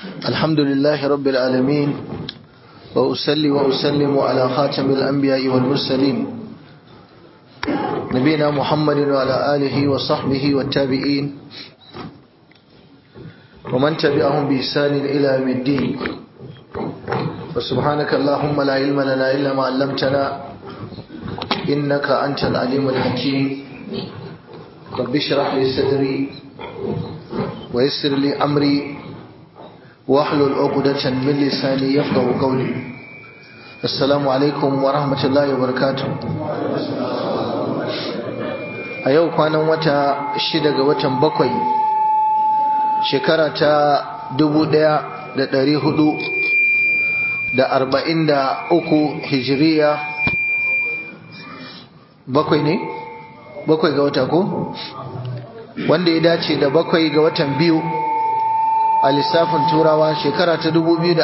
الحمد لله رب العالمين وأسلي وأسلم على خاتم الأنبياء والمرسلين نبينا محمد وعلى آله وصحبه والتابعين ومن تبعهم بإحسان إلى يوم الدين وسبحانك اللهم لا علم لنا إلا ما علمتنا إنك أنت العليم الحكيم رب اشرح لي صدري ويسر لي أمري واحلل عقدة من لساني يفقه قولي السلام عليكم ورحمة الله وبركاته a yau kwanan wata shida ga watan bakwai shekara ta dubu ɗaya da ɗari hudu da arba'in da uku hijiriya bakwai ne? bakwai ga wata ko? wanda ya dace da bakwai ga watan biyu a lissafin turawa shekara ta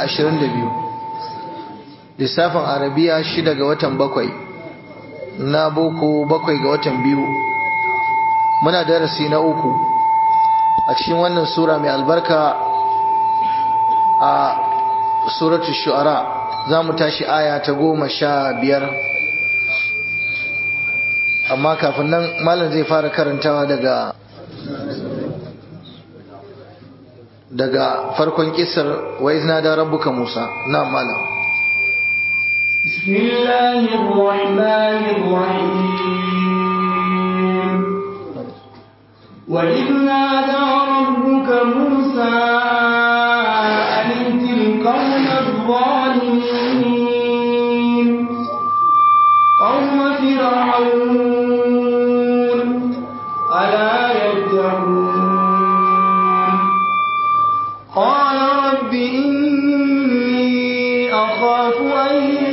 2022 lissafin arabiya shida ga watan bakwai na boko bakwai ga watan biyu muna darasi na uku a cikin wannan sura mai albarka a suratu shu'ara za mu tashi aya ta goma sha biyar amma kafin nan malam zai fara karantawa daga daga farkon kisar wa izna da rabbuka Musa na malam bismillahir rahmanir rahim wa izna da rabbuka Musa an tilqawna adh-dhalimin qawma fir'aun ala yattaqun قال رب إني أخاف أن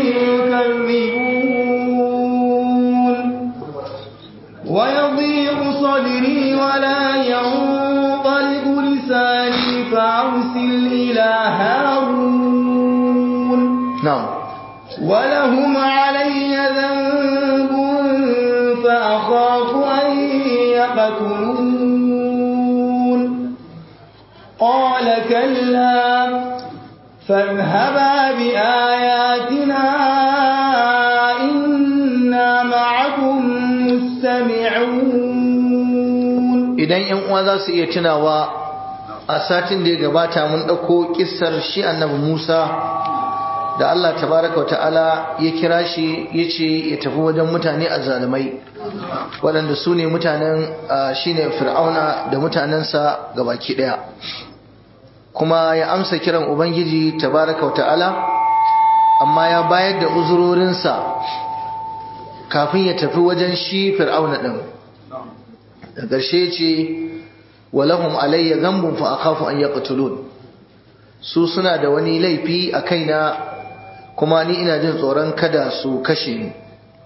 يكذبون ويضيق صدري ولا ينطلق لساني فأرسل إلى هارون نعم ولهم علي ذنب فأخاف أن يقتلون قال كلا فاذهبا بآياتنا إنا معكم مستمعون idan yan uwa za su iya tunawa a satin da ya gabata mun ɗauko kissar shi annabi Musa da Allah tabaraka wa ta'ala ya kira shi ya ce ya tafi wajen mutane a zalimai waɗanda su ne mutanen shine fir'auna da mutanensa gabaki ɗaya kuma ya amsa kiran ubangiji tabaraka wa ta'ala amma ya bayar da uzurorinsa kafin ya tafi wajen shi fir'auna ɗin da ƙarshe ce walahum alayya zambun fa akhafu an yaqtulun su suna da wani laifi a kaina kuma ni ina jin tsoron kada su kashe ni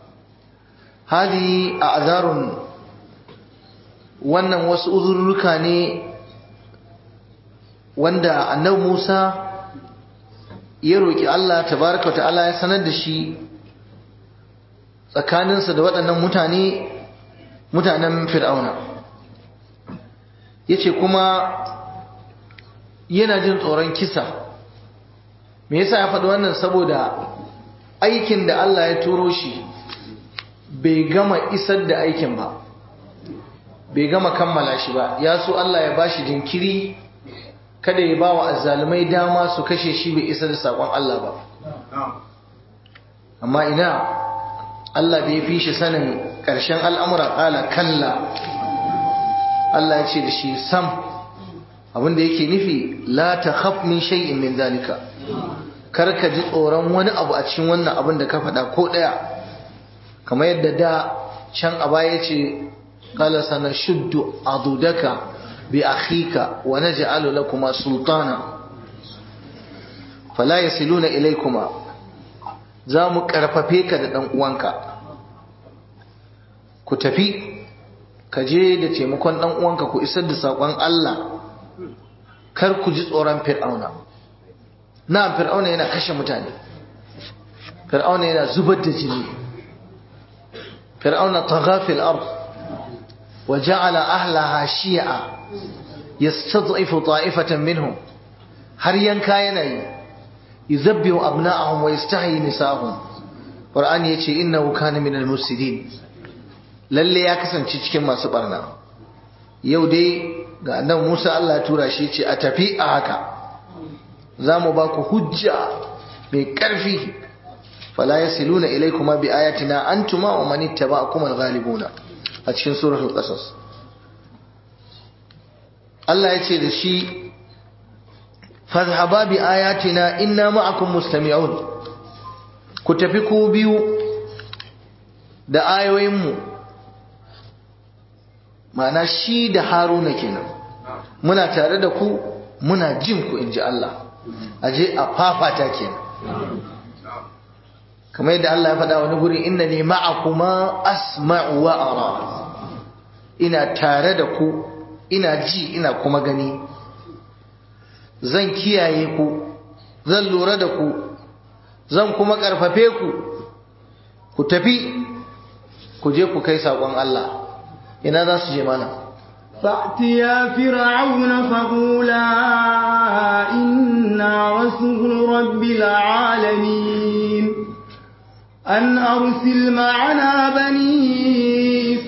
hadi a azarun wannan wasu uzurruka ne wanda annabi Musa ya roki Allah tabaraka ta'ala ya sanar da shi tsakaninsa da waɗannan mutane mutanen fir'auna yace kuma yana jin tsoron kisa me yasa ya faɗi wannan saboda aikin da Allah ya turo shi bai gama isar da aikin ba bai gama kammala shi ba ya so Allah ya bashi jinkiri kada ya ba wa azzalumai dama su kashe shi bai isar da saƙon Allah ba amma ina Allah da ya fi shi sanin ƙarshen al'amura ƙala kalla Allah ya ce da shi sam abinda yake nufi la ta khaf min shay'in min zalika kar ka ji tsoron wani abu a cikin wannan abin da ka faɗa ko ɗaya kamar yadda da can a baya ce qala sana shuddu adudaka bi akhika wa naj'alu lakuma sultana fala yasiluna ilaykuma za mu karfafe ka da dan uwanka ku tafi ka je da taimakon dan uwanka ku isar da sakon Allah kar ku ji tsoron fir'auna na fir'auna yana kashe mutane fir'auna yana zubar da jini fir'auna tagha fil ard وجعل أهلها شيعا يستضعف طائفة منهم har yanka yana yi yuzabbihu abna'ahum wa yastahyi nisa'ahum qur'ani yace innahu kana minal mufsidin lalle ya kasance cikin masu barna yau dai ga annabi Musa Allah ya tura shi ce a tafi a haka zamu ba ku hujja mai karfi fala yasiluna ilaykuma bi ayatina antuma wa man ittaba'akum al-ghalibuna a cikin suratul qasas Allah ya ce da shi fadhhaba bi ayatina inna ma'akum mustami'un ku tafi ku biyu da ayoyinmu ma'ana shi da haruna kenan muna tare da ku muna jin ku inji Allah aje a fafata kenan kamar yadda Allah ya faɗa wani guri inna ne ma'akuma asma'u wa ara ina tare da ku ina ji ina kuma gani zan kiyaye ku zan lura da ku zan kuma ƙarfafe ku ku tafi ku je ku kai saƙon Allah ina za su je mana فأتيا فرعون فقولا إنا رسول رب العالمين أن أرسل معنا بني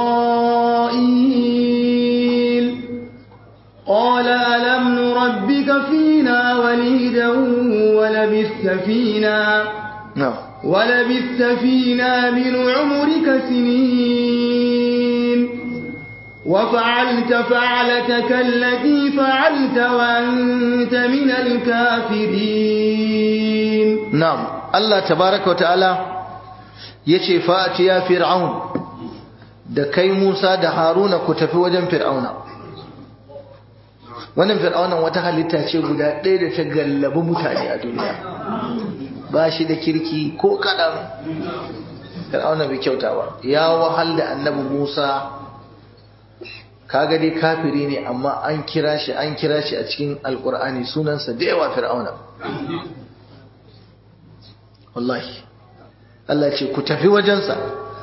إسرائيل قال ألم نربك فينا وليدا ولبثت فينا نعم ولبثت فينا من عمرك سنين وفعلت فعلتك التي فعلت وأنت من الكافرين نعم الله تبارك وتعالى yace fa'ati ya fir'aun da kai Musa da Haruna ku tafi wajen fir'auna wannan fir'aunan wata halitta ce guda ɗaya da ta gallabi mutane a duniya ba shi da kirki ko kaɗan fir'auna bai kyauta ba ya wahal da annabi Musa kaga dai kafiri ne amma an kira shi an kira shi a cikin alkur'ani sunansa da yawa fir'auna wallahi Allah ce ku tafi wajensa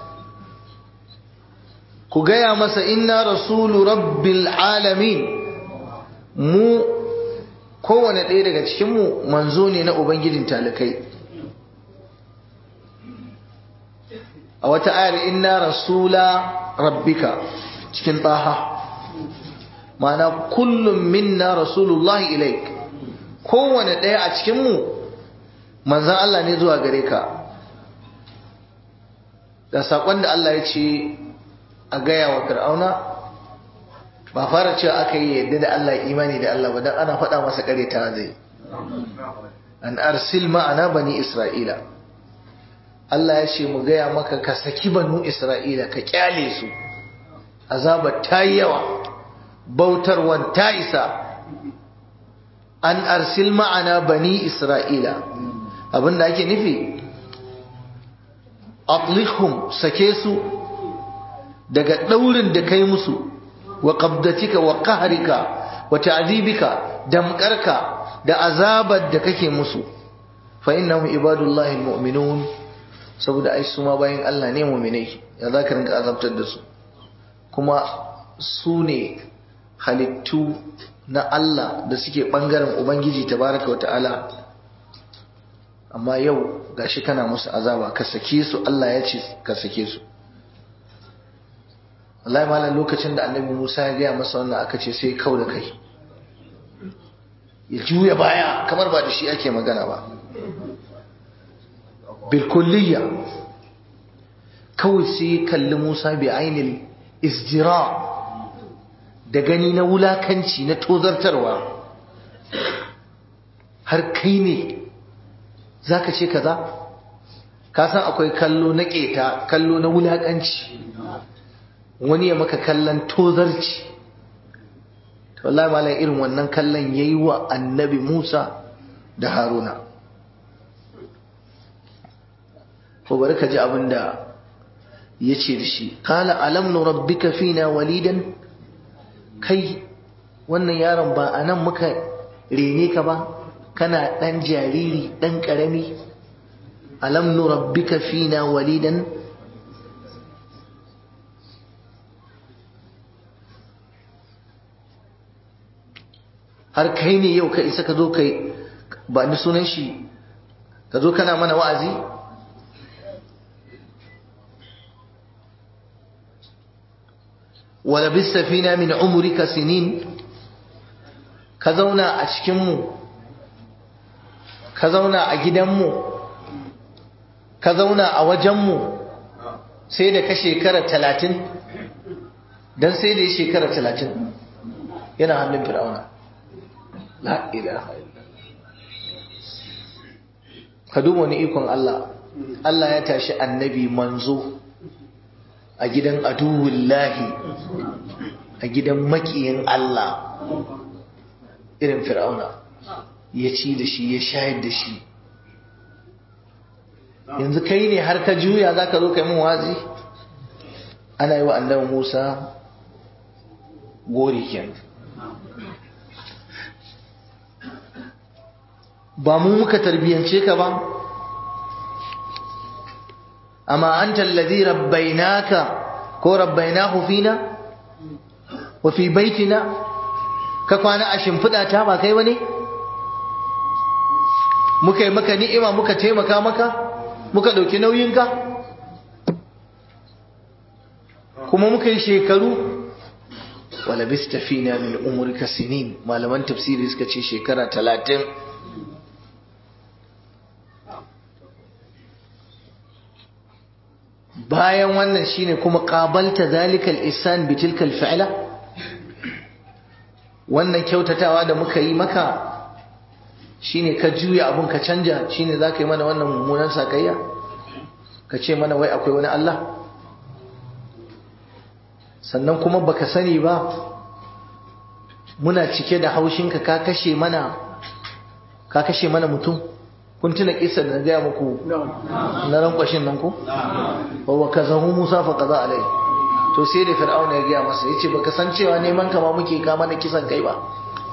ku gaya masa inna rasulu rabbil alamin mu kowane ɗaya daga cikinmu manzo ne na ubangijin talikai a wata ayar inna rasula rabbika cikin taha ma'ana kullum minna rasulullahi ilaik kowane ɗaya a cikinmu manzan Allah ne zuwa gare ka da saƙon da Allah ya ce a gaya wa fir'auna ba fara cewa aka yi yadda da Allah imani da Allah ba don ana faɗa masa ƙareta zai an arsil ma'ana bani isra'ila Allah ya ce mu gaya maka ka saki banu isra'ila ka kyale su azabar ta yi yawa bautarwan ta isa an arsil ma'ana bani isra'ila abinda ake nufi atlikhum sake su daga daurin da kai musu wa qabdatika wa qahrika wa ta'dibika damqarka da azabar da kake musu fa innahum ibadullahi almu'minun saboda ai su ma bayan Allah ne mu'minai ya zaka rinka azabtar da su kuma su ne halittu na Allah da suke ɓangaren Ubangiji tabaraka wa ta'ala amma yau gashi kana musu azaba ka sake su Allah ya ce ka sake su Allah malam lokacin da annabi Musa ya gaya masa wannan aka ce sai kau da kai ya juya baya kamar ba da shi ake magana ba bilkulliya kawai sai kalli Musa bi ainihin isjira da gani na wulakanci na tozartarwa har kai ne za ka ce kaza ka san akwai kallo na keta kallo na wulakanci wani ya maka kallon tozarci wallahi malam irin wannan kallon yayi wa annabi Musa da Haruna ko bari ka ji abin da ya ce da shi kala alam nurabbika fina walidan kai wannan yaron ba a nan muka rene ka ba kana ɗan jariri ɗan ƙarami alam nurabbika fina walidan har kai ne yau ka isa ka zo kai ba ni sunan shi ka zo kana mana wa'azi wala bisafina min umrika sinin ka zauna a cikinmu ka zauna a gidanmu ka zauna a wajenmu sai da ka shekara talatin don sai da ya shekara talatin yana hannun fir'auna la ilaha ka duba wani ikon Allah Allah ya tashi annabi manzo a gidan aduwullahi a gidan makiyin Allah irin fir'auna ya ci da shi ya shayar da shi yanzu kai ne har ka juya za ka zo kai mun wazi ana yi wa annabi musa gori kenan ba mu muka tarbiyance ka ba amma anta alladhi rabbaynaka ko rabbaynahu fina wa fi baitina ka kwana a shimfiɗa ta ba kai bane muka yi maka ni'ima muka taimaka maka muka ɗauki nauyinka kuma muka yi shekaru wala bista fina min umurka sinin malaman tafsiri suka ce shekara talatin bayan wannan shine kuma qabalta zalikal ihsan bi tilkal fi'la wannan kyautatawa da muka yi maka shine ka juya abun ka canja shine zaka yi mana wannan mummunan sakayya ka ce mana wai akwai wani Allah sannan kuma baka sani ba muna cike da haushinka ka kashe mana ka kashe mana mutum kun tuna kisa da na gaya muku na rankwashin nan ko wa kazahu Musa fa qaza alai to sai da fir'auna ya gaya masa yace baka san cewa neman ka ma muke ka mana kisan kai ba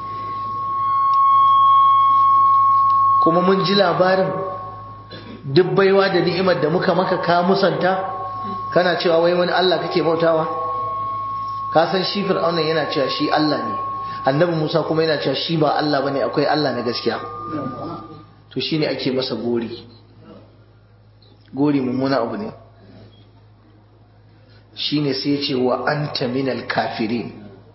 kuma mun ji labarin duk baiwa da ni'imar da muka maka ka musanta kana cewa wai wani Allah kake bautawa ka san shi fir'auna yana cewa shi Allah ne annabi Musa kuma yana cewa shi ba Allah bane akwai Allah na gaskiya to shine ake masa gori gori mummuna abu ne shine sai ya ce wa anta minal kafirin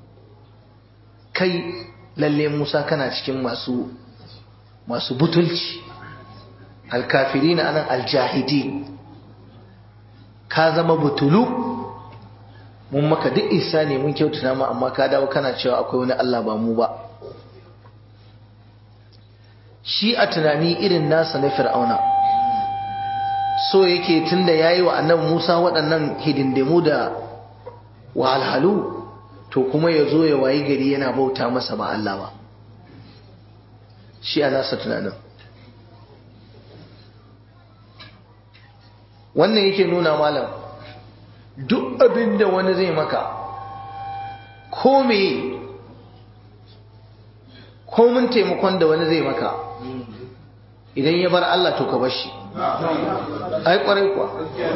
kai lalle Musa kana cikin masu masu butulci alkafirin anan aljahidin ka zama butulu mun maka duk isa ne mun kyautata mu amma ka dawo kana cewa akwai wani Allah ba mu ba shi a tunani irin nasa na fir'auna so yake tunda yayi wa annabi Musa waɗannan hidindimu da wahalhalu to kuma ya zo ya wayi gari yana bauta masa ba Allah ba shi a nasa tunanin wannan yake nuna malam duk abin da wani zai maka ko me ko mun taimakon da wani zai maka idan ya bar Allah to ka bar shi ai kwarai kuwa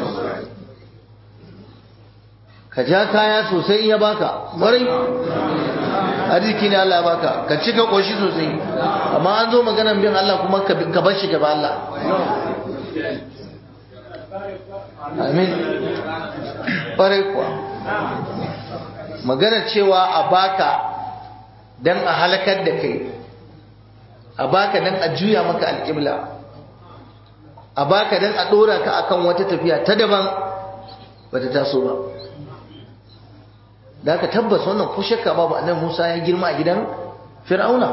ka ja kaya sosai ya baka kwarai arziki ne Allah baka ka ci ka koshi sosai amma an zo maganan bin Allah kuma ka bar shi gaba Allah amin kwarai kuwa magana cewa a baka dan a halakar da kai a baka dan a juya maka alƙibla a baka dan a ɗora ka akan wata tafiya ta daban bata taso ba da aka tabbas wannan ko shakka babu annabi Musa ya girma a gidan Fir'auna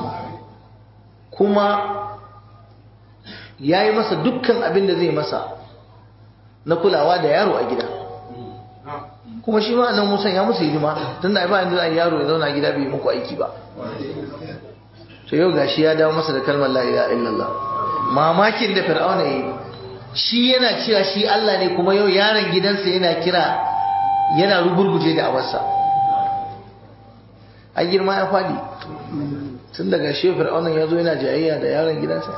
kuma ya yi masa dukkan abin da zai masa na kulawa da yaro a gida kuma shi ma annabi Musa ya musu hidima tunda ai ba inda zai yaro ya zauna a gida bai muku aiki ba to yau gashi ya dawo masa da kalmar la ilaha illallah mamakin da Fir'auna yi shi yana cewa shi Allah ne kuma yau yaron gidansa yana kira yana rugurguje da awarsa a girma ya fadi tun daga shi fir'aunin ya zo yana jayayya da yaron gidansa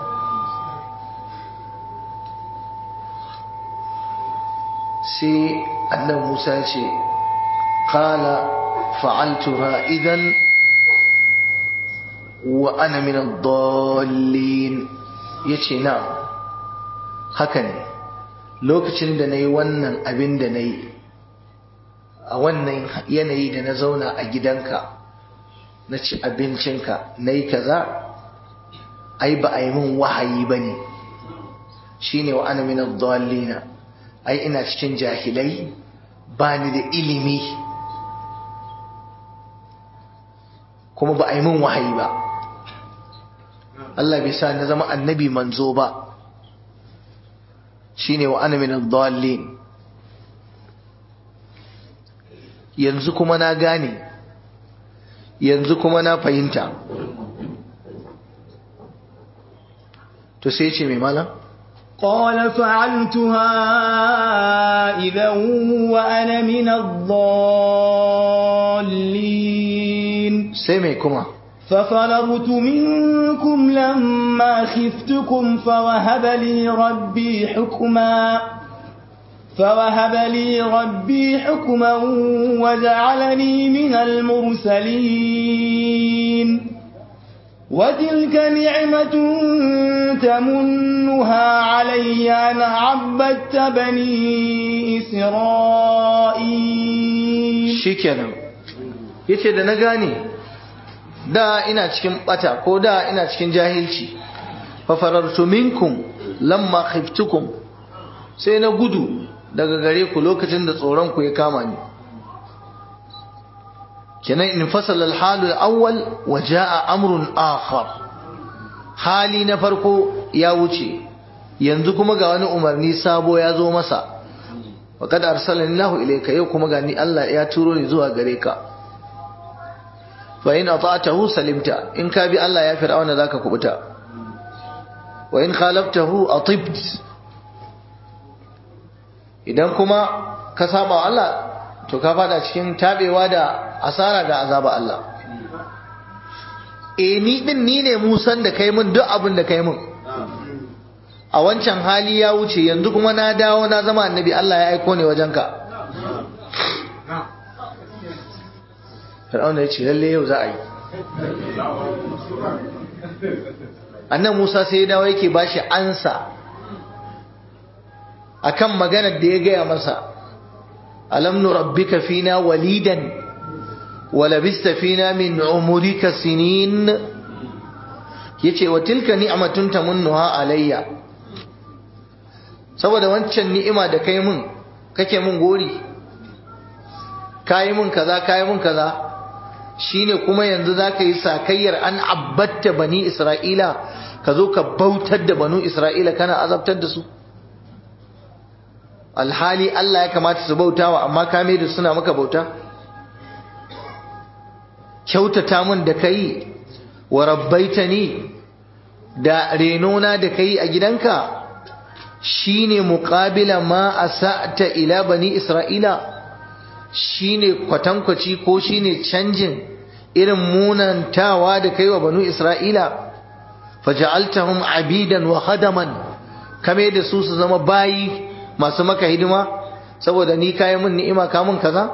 sai annan musa ya ce kala fa'altura idan wa ana min ad-dallin yace na haka ne lokacin da nayi wannan abin da nayi a wannan yanayi da na zauna a gidanka na ci abincinka nayi kaza ai ba a yi min wahayi bane shine wa ana min ad-dallin ai ina cikin jahilai bani da ilimi kuma ba a yi min wahayi ba Allah bai sa na zama annabi manzo ba shine wa ana min ad-dallin yanzu kuma na gane yanzu kuma na fahimta to sai ce mai malam قال فعلتها إذا وأنا من الضالين sai mai kuma ففررت منكم لما خفتكم فوهب لي ربي حكما فوهب لي ربي حكما وجعلني من المرسلين وتلك نعمة تمنها علي أن عبدت بني إسرائيل shikenan yace da na gane da ina cikin bata ko da ina cikin jahilci fa farartu minkum lamma khiftukum sai na gudu daga gare ku lokacin da tsoron ku ya kama ni kenan in fasala al-halu al-awwal wa jaa amrun akhar hali na farko ya wuce yanzu kuma ga wani umarni sabo ya zo masa wa kad arsalani Allahu ilayka yau kuma gani Allah ya turo ni zuwa gare ka fa in ata'tahu salimta in ka bi Allah ya fir'auna zaka kubuta wa in khalaftahu atibt idan kuma ka saba wa Allah to ka fada cikin tabewa da asara da azaba Allah e ni din ni ne musan da kai mun duk abin da kai mun a wancan hali ya wuce yanzu kuma na dawo na zama annabi Allah ya aiko ne wajenka Fir'auna ya ce lalle yau za a yi annan Musa sai ya dawo yake bashi ansa akan maganar da ya gaya masa alam nurabbika fina walidan ولبست فينا من عمرك سنين yace wa tilka ni'matun tamunnuha alayya saboda wancan ni'ima da kai mun kake mun gori kai mun kaza kai mun kaza shine kuma yanzu zaka yi sakayyar an abbatta bani isra'ila ka zo ka bautar da banu isra'ila kana azabtar da su alhali Allah ya kamata su bautawa amma ka mai da suna maka bauta kyautata mun da kai wa rabbaitani da renona da kai a gidanka shine muqabila ma asa'ta ila bani isra'ila shine kwatankwaci ko shine canjin irin munantawa da kai wa banu isra'ila faja'altahum abidan wa khadaman kame da su su zama bayi masu maka hidima saboda ni kayi mun ni'ima ka mun kaza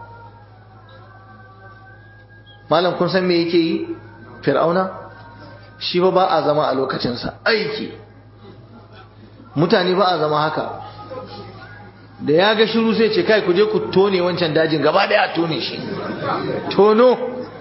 malam kun san me yake yi fir'auna shi ba ba a zama a lokacinsa aiki mutane ba a zama haka da ya ga shiru sai ce kai ku je ku tone wancan dajin gaba daya a tone shi tono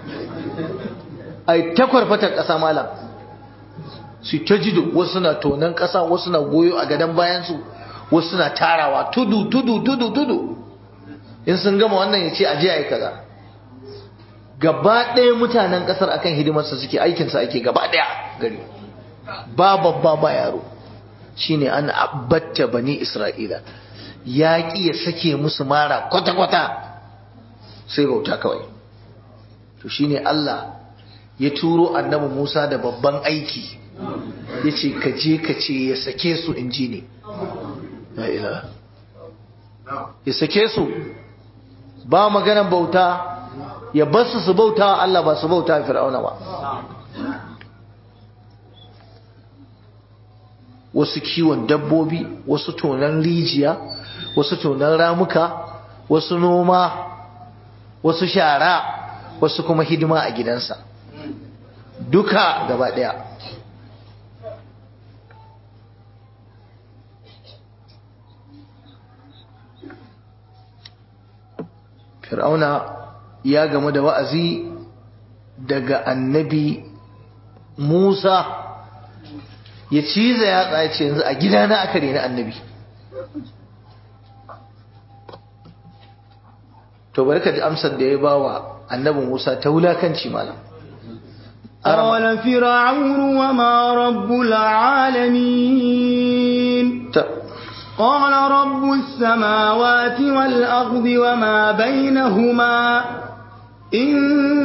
ai takwar fatar ƙasa malam su ta jido wasu na tonon ƙasa wasu na goyo a gadon bayansu wasu na tarawa tudu tudu tudu tudu in sun gama wannan ya ce aje a yi kaza gaba ɗaya mutanen ƙasar akan hidimarsa suke aikinsa ake gaba ɗaya gari ba babba ba yaro shine an abbatta bani isra'ila ya ƙi ya sake musu mara kwata-kwata sai bauta kawai to shine Allah ya turo annabi Musa da babban aiki ya ce ka je ka ce ya sake su in ji ne ya sake su ba maganan bauta ya basu su bauta Allah ba su bauta fir'auna ba wasu kiwon dabbobi wasu tonan rijiya wasu tonan ramuka wasu noma wasu shara wasu kuma hidima a gidansa duka gaba ɗaya fir'auna ya gamu da wa'azi daga annabi musa ya ciza ya tsaye yanzu a gidana aka rena annabi to bari ka ji amsar da ya ba wa annabi musa ta wulakanci malam قال فرعون وما رب العالمين قال رب السماوات والأرض وما بينهما إن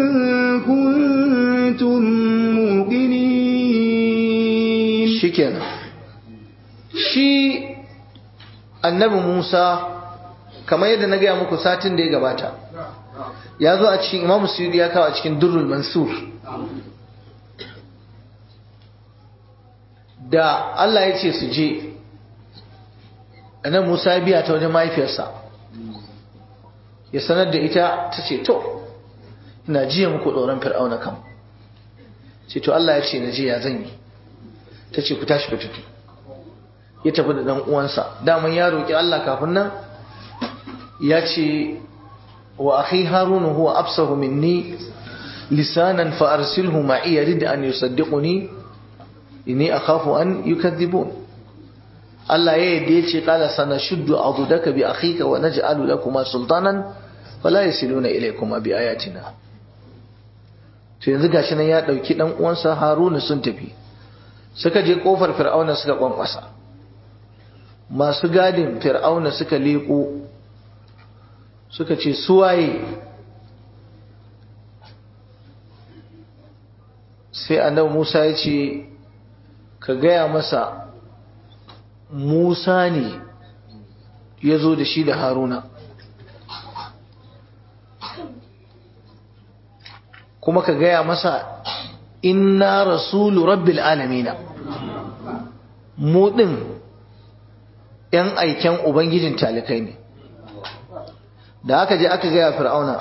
كنتم موقنين شكرا shi annabi Musa kamar yadda na gaya muku satin da ya gabata ya zo a cikin Imam Suyuti ya kawo a cikin Durrul Mansur da Allah ya ce su je annabi Musa ya biya ta wajen mahaifiyarsa ya sanar da ita ta ce to ina jiya muku tsoron fir'auna kam ce to Allah ya ce na je ya zan yi ta ce ku tashi ku tafi ya tafi da dan uwansa daman ya roki Allah kafin nan ya ce wa akhi harun huwa absahu minni lisanan fa arsilhu ma'i yarid an yusaddiquni inni akhafu an yukadhibun Allah ya yadda ya ce kala sana shuddu adudaka bi akhika wa naj'alu lakuma sultanan fala yasiluna ilaykuma bi ayatina to yanzu gashi nan ya dauki dan uwansa Haruna sun tafi suka je kofar Fir'auna suka kwankwasa masu gadin Fir'auna suka leko suka ce suwaye sai annabi Musa ya ce ka gaya masa Musa ne ya zo da shi da Haruna kuma ka gaya masa inna rasulu rabbil alamina mu ɗin ‘yan aiken Ubangijin talikai ne da aka je aka gaya fir'auna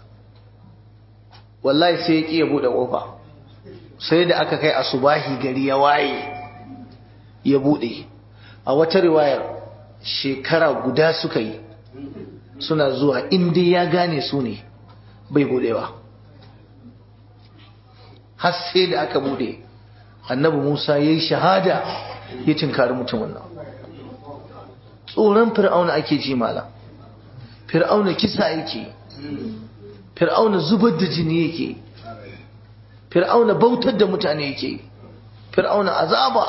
wallahi sai ya ƙi ya buɗe ƙofa sai da aka kai asubahi gari ya waye ya buɗe a wata riwayar shekara guda suka yi suna zuwa inda ya gane su ne bai buɗewa har sai da aka buɗe annabi musa ya yi shahada ya tinkari mutumin nan tsoron fir'auna ake ji mala fir'auna kisa yake fir'auna zubar da jini yake fir'auna bautar da mutane yake fir'auna azaba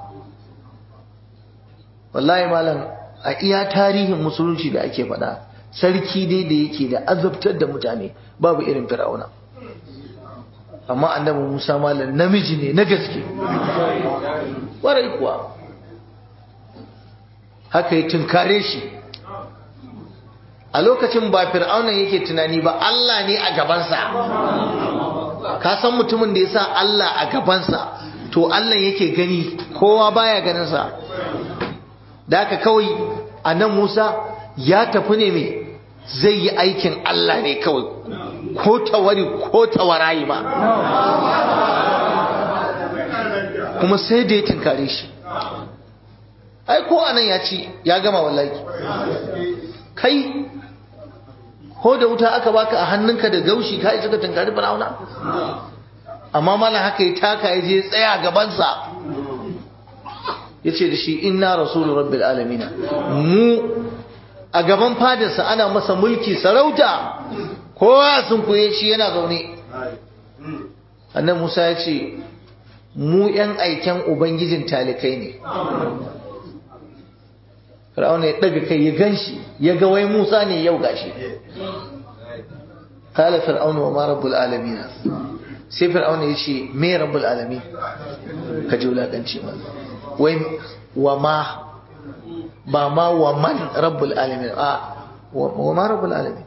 wallahi malam a iya tarihin musulunci da ake faɗa sarki dai da yake da azabtar da mutane babu irin fir'auna amma annabi Musa malam namiji ne na gaske warai kuwa haka yi tunkare shi a lokacin ba fir'aunan yake tunani ba Allah ne a gabansa ka san mutumin da ya sa Allah a gabansa to Allah yake gani kowa baya ganinsa da haka kawai a nan Musa ya tafi ne mai zai yi aikin Allah ne kawai ko tawari ko tawarayi ba kuma sai da ya tunkare shi ai ko anan ya ci ya gama wallahi kai ko da wuta aka baka a hannunka da gaushi ka isa ka tunkari fir'auna amma malam haka ya taka ya je tsaya gabansa ya ce da shi inna rasulu rabbil alamina mu a gaban fadarsa ana masa mulki sarauta kowa sun kuye shi yana zaune annan musa ya ce mu yan aiken ubangijin talikai ne fir'auna ya ɗaga kai ya gan shi ya ga wai musa ne yau gashi kala fir'auna wa ma rabbul alamin sai fir'auna ya ce me rabbul alamin ka ji wulakanci ma wai wa ma ba ma wa man rabbul alamin a wa ma rabbul alamin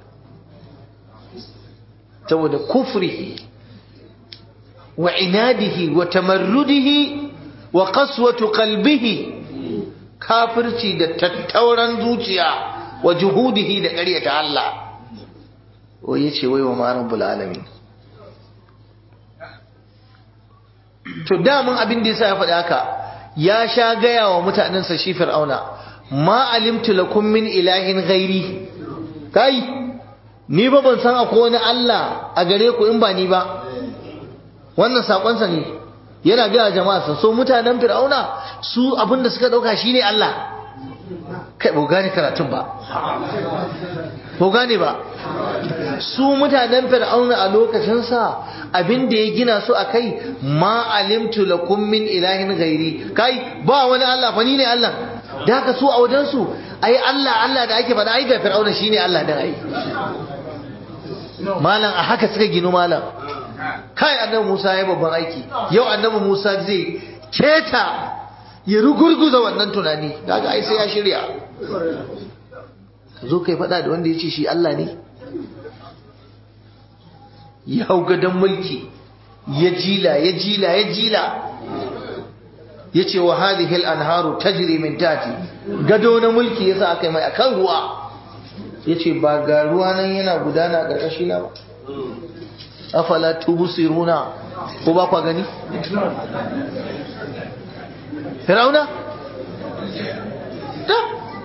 saboda kufrihi wa inadihi wa tamarrudihi wa qaswatu qalbihi kafirci da tattauran zuciya wa juhudihi da ƙaryata Allah wai yace wai wa ma rabbul alamin to damun abin da yasa ya faɗi haka ya sha gaya wa mutanensa shi fir'auna ma alimtu lakum min ilahin ghairi kai ni ba ban san akwai wani Allah a gare ku in ba ni ba wannan sakonsa ne yana ga jama'a so mutanen fir'auna su abin da suka dauka shine Allah kai ba gane karatun ba ba gane ba su mutanen fir'auna a lokacin sa abin da ya gina su akai ma alimtu lakum min ilahin ghairi kai ba wani Allah fa ni ne Allah da haka su a wajen su ai Allah Allah da ake faɗa ai ga fir'auna shine Allah din ai malam a haka suka ginu malam kai annabi Musa ya babban aiki yau annabi Musa zai keta ya rugurguza wannan tunani daga ai sai ya shirya zo kai faɗa da wanda ya ce shi Allah ne ya hau gadon mulki ya jila ya jila ya jila ya ce wa hadhihi al-anharu tajri min tati gado na mulki yasa aka yi mai akan ruwa ya ce ba ga ruwa nan yana gudana ƙarƙashi na ba afala tubusiruna ko ba kwa gani Firauna ta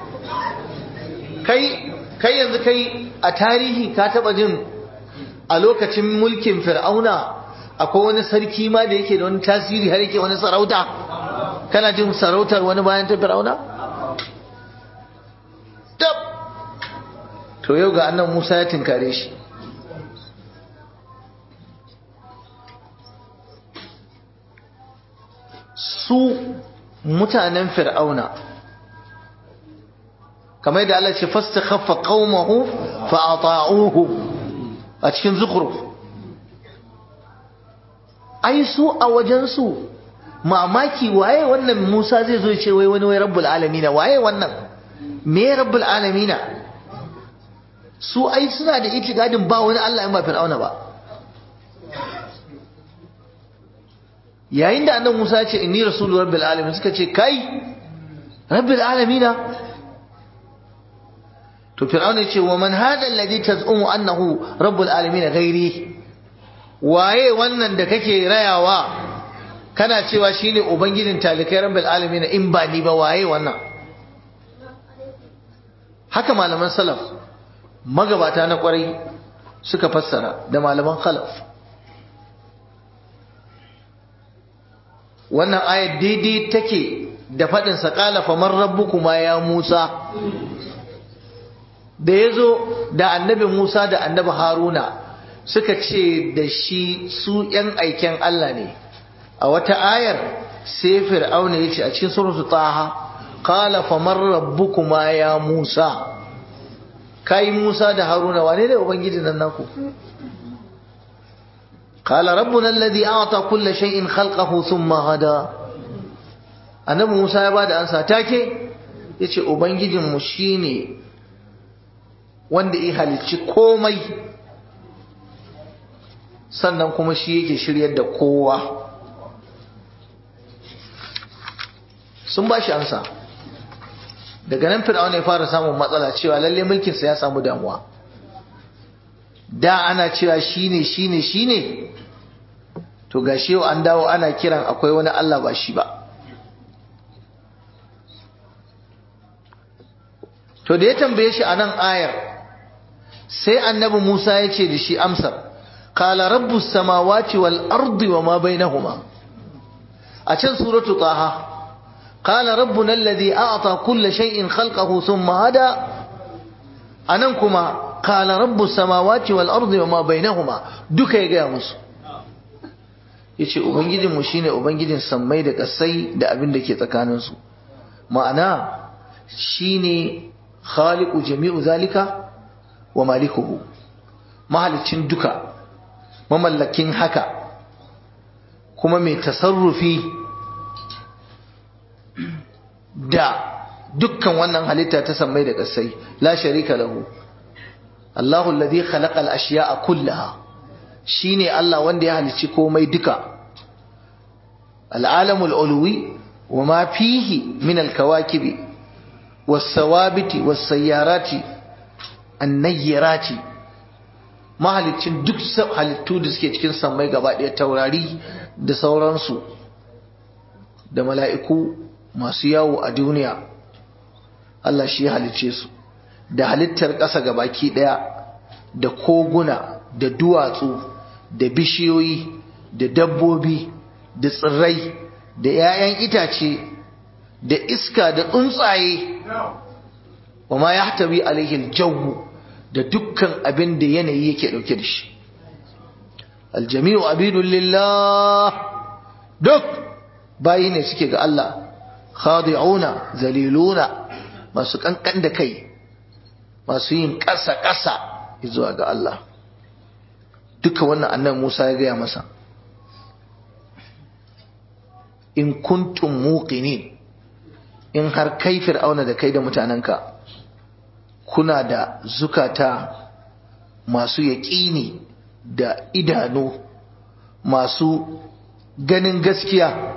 kai kai yanzu kai a tarihi ka taba jin a lokacin mulkin Fir'auna akwai wani sarki ma da yake da wani tasiri har yake wani sarauta kana jin sarautar wani bayan ta Fir'auna tab to yau ga annan Musa ya tinkare shi su mutanen fir'auna kamar yadda Allah ce fastakhaffa qaumahu fa ata'uhu a cikin zukhruf ai su a wajen su mamaki waye wannan Musa zai zo ya ce wai wani wai rabbul alamin waye wannan me rabbul alamin su ai suna da itikadin ba wani Allah in ba fir'auna ba yayin da annabi Musa ya ce inni rasulu rabbil alamin suka ce kai rabbil alamin to fir'auna ya ce wa man hada alladhi taz'umu annahu rabbul alamin ghairi waye wannan da kake rayawa kana cewa shine ubangijin talikai rabbil alamin in ba ni ba waye wannan haka malaman salaf magabata na kwarai suka fassara da malaman khalaf wannan ayat daidai take da faɗin sa qala faman rabbukuma ya Musa da yazo da annabi Musa da annabi Haruna suka ce da shi su ‘yan aiken Allah ne a wata ayar sai fir'auna ya ce a cikin suratu taha qala faman rabbukuma ya Musa kai Musa da Haruna wane ne ubangiji nan naku قال ربنا الذي أعطى كل شيء خلقه ثم هدى annabi Musa ya bada ansa take yace ubangijin mu shine wanda ya halicci komai sannan kuma shi yake shiryar da kowa sun bashi ansa daga nan fir'auna ya fara samun matsala cewa lalle mulkin sa ya samu damuwa da ana cewa shine shine shine to gashi yau an dawo ana kiran akwai wani Allah ba shi ba to da ya tambaye shi a nan ayar sai annabi Musa ya ce da shi amsar qala rabbus samawati wal ardi wama bainahuma a can suratu taha qala rabbuna alladhi a'ta kulla shay'in khalqahu thumma hada anan kuma qala rabbus samawati wal ardi wama bainahuma duka ya gaya musu yace ubangijin mu shine ubangijin sammai da kasai da abin da ke tsakanin su ma'ana shine khaliqu jami'u zalika wa malikuhu mahalicin duka mamallakin haka kuma mai tasarrufi da dukkan wannan halitta ta sammai da kasai la sharika lahu Allahu alladhi khalaqa al-ashya'a kullaha shine Allah wanda ya halicci komai duka al-alamul ulwi wa ma fihi min al-kawakibi was-sawabiti was-sayyarati an-nayyirati mahalicin duk halittu da suke cikin sammai gaba ɗaya taurari da sauransu da mala'iku masu yawo a duniya Allah shi ya halicce su da halittar ƙasa gabaki ɗaya da koguna da duwatsu da bishiyoyi da dabbobi da tsirrai da 'ya'yan itace da iska da tsuntsaye wa ma ya tabi alaihi jawu da dukkan abin da yanayi yake ɗauke da shi aljami'u abidun lillah duk bayi ne suke ga Allah khadi'una zaliluna masu kankan da kai masu yin ƙasa-ƙasa zuwa ga Allah duka wannan annan Musa ya gaya masa in kuntum muqinin in har kai fir'auna da kai da mutanenka kuna da zukata masu yaƙini da idanu masu ganin gaskiya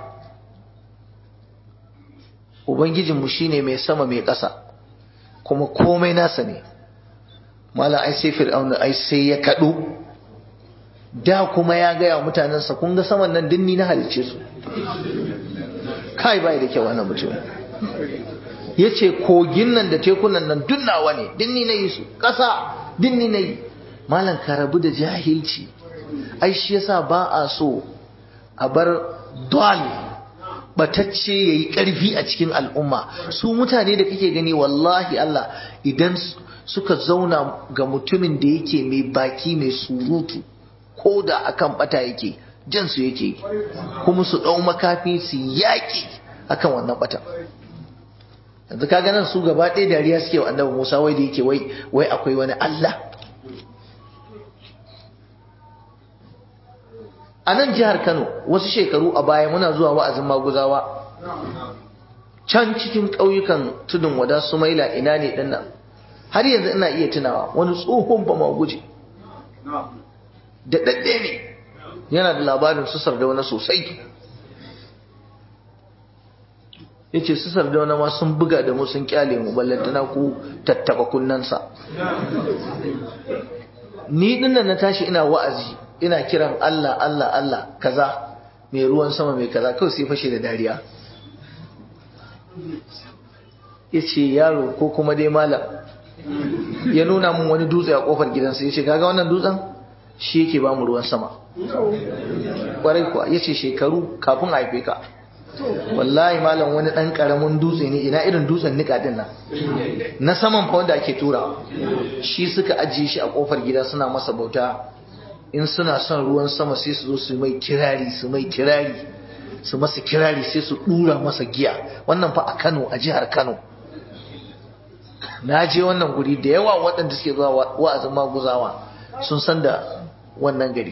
ubangijinmu shine mai sama mai ƙasa kuma komai nasa ne mala ai sai fir'auna ai sai ya kaɗu da kuma ya gaya wa mutanensa kun ga saman nan dinni na halicce su kai bai da kyau wannan mutum ya ce kogin nan da tekunan nan dunnawa ne dinni na yi su ƙasa dinni na yi malam ka rabu da jahilci ai shi yasa ba a so a bar dal batacce ya yi ƙarfi a cikin al'umma su mutane da kake gani wallahi Allah idan suka zauna ga mutumin da yake mai baki mai surutu ko da akan bata yake jansu yake kuma su ɗau makafi su yaƙi akan wannan bata yanzu ka ganin su gaba ɗaya dariya suke wa annabi Musa wai da yake wai wai akwai wani Allah a nan jihar Kano wasu shekaru a baya muna zuwa wa'azin maguzawa can cikin ƙauyukan tudun wada sumaila ina ne ɗin nan har yanzu ina iya tunawa wani tsohon ba maguje da ɗaɗɗe ne yana da labarin su sardauna sosai ya ce su sardauna ma sun buga da mu sun kyale mu ballantana ku tattaba kunnansa ni dinnan na tashi ina wa'azi ina kiran Allah Allah Allah kaza mai ruwan sama mai kaza kawai sai fashe da dariya ya ce yaro ko kuma dai malam ya nuna mun wani dutse a kofar gidansa ya ce kaga wannan dutsen shi yake ba mu ruwan sama kwarai kuwa ya ce shekaru kafin a haife ka wallahi malam wani ɗan ƙaramin dutse ne ina irin dutsen nika din nan na saman fa wanda ake turawa shi suka ajiye shi a kofar gida suna masa bauta in suna son ruwan sama sai su zo su mai kirari su mai kirari su masa kirari sai su dura masa giya wannan fa a Kano a jihar Kano na je wannan guri da yawa waɗanda suke zuwa wa'azin maguzawa sun san da wannan gari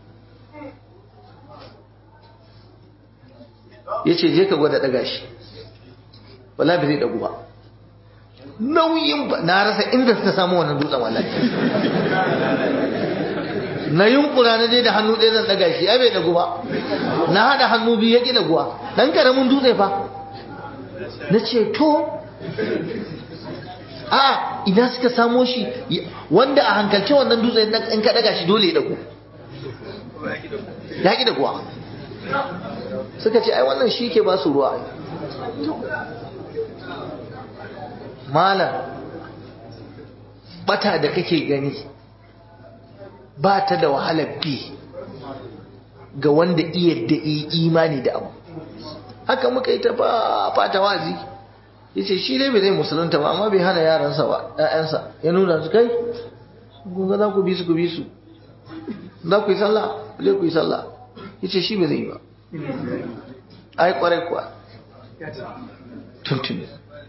ya ce je ka gwada ɗaga shi wala bai zai ɗagu ba nauyin ba na rasa inda suka samu wannan dutsen wallahi na yunkura na je da hannu ɗaya zan ɗaga shi ai bai ɗagu ba na haɗa hannu biyu ya ƙi ɗaguwa ɗan ƙaramin dutse fa na ce to a ina suka samo shi wanda a hankalce wannan dutse in ka ɗaga shi dole ya ɗagu ya ƙi ɗaguwa suka ce ai wannan shi ke ba su ruwa malam bata da kake gani ba ta da wahalar bi ga wanda iya da imani da abu haka muka yi ta fata wazi ya ce shi dai bai zai musulunta ba amma bai hana yaransa ba ‘ya'yansa ya nuna su kai gunga za ku bi su ku bi su za ku yi sallah zai ku yi sallah ya ce shi bai zai yi ba ai kwarai kuwa tuntuni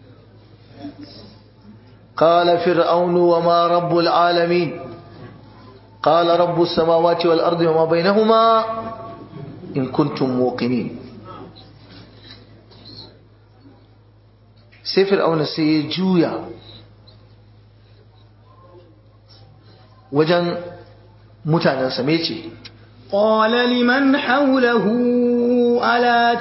قال فرعون وما رب العالمين قال رب السماوات والأرض وما بينهما إن كنتم موقنين sai fir'auna sai ya juya wajen mutanensa me ce قال لمن حوله ألا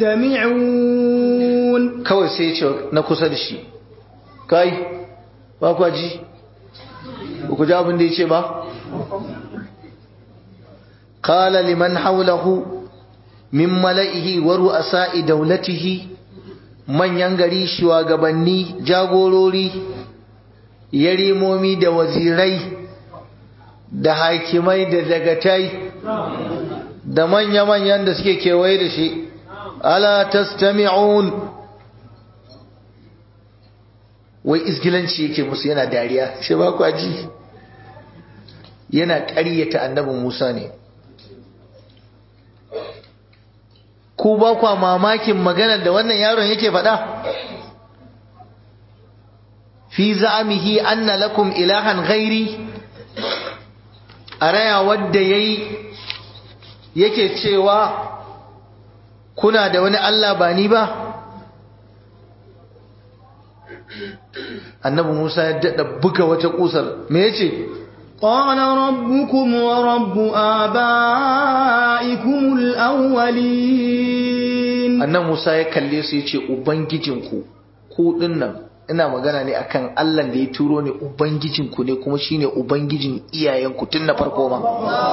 تستمعون kawai sai ya ce na kusa da shi kai ba kwa ji ba ku ji abin da ya ce ba qala liman hawlahu min mala'ihi wa ru'asa'i dawlatihi manyan gari shugabanni jagorori yarimomi da wazirai da hakimai da dagatai da manya-manyan da suke kewaye da shi ala tastami'un wai isgilanci yake musu yana dariya shi ba ku ji yana ƙaryata annabin Musa ne ku ba kwa mamakin maganar da wannan yaron yake faɗa fi za'amihi anna lakum ilahan ghairi a raya wadda yayi yake cewa kuna da wani Allah ba ni ba annabi Musa ya daɗa buga wata ƙusar me yace قال ربكم ورب آبائكم الأولين annan Musa ya kalle su ya ce ubangijinku ku dinnan ina magana ne akan Allah da ya turo ne ubangijinku ne kuma shine ubangijin iyayenku tun na farko ma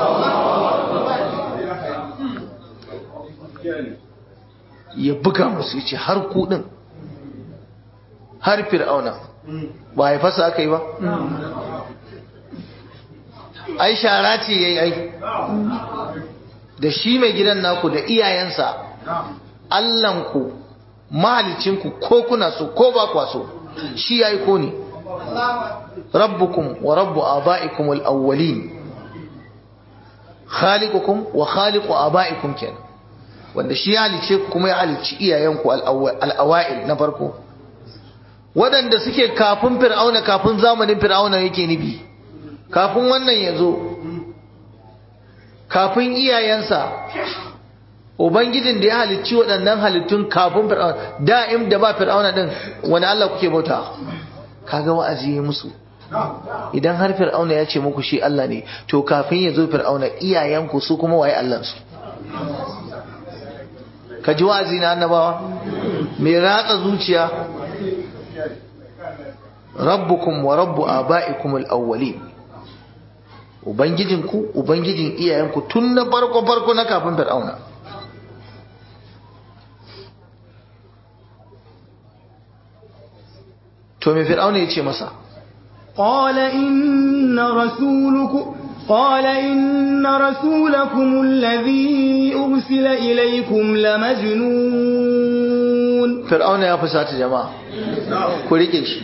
ya buga musu ya ce har ku din har fir'auna ba haifarsa aka yi ba ai shara ce yayi ai da shi mai gidan naku da iyayensa Allahnku mahalicinku ko kuna so ko ba kwa so shi yayi ko ne rabbukum wa rabbu abaikum al-awwalin khaliqukum wa khaliqu abaikum kenan wanda shi ya halice ku kuma ya halicci iyayenku al-awail na farko waɗanda suke kafin fir'auna kafin zamanin fir'auna yake nibi kafin wannan ya zo kafin iyayensa ubangijin da ya halicci waɗannan halittun kafin fir'auna da'im da ba fir'auna din wani Allah kuke bauta kaga wa'azi ya musu idan har fir'auna ya ce muku shi Allah ne to kafin ya zo fir'auna iyayenku su kuma waye Allah su ka ji wa'azi na annabawa mai ratsa zuciya rabbukum wa rabbu aba'ikum al-awwalin ubangijinku ubangijin iyayenku tun na farko farko na kafin fir'auna to me fir'auna ya ce masa قال إن رسولكم قال إن رسولكم الذي أرسل إليكم لمجنون fir'auna ya fusata jama'a ku rike shi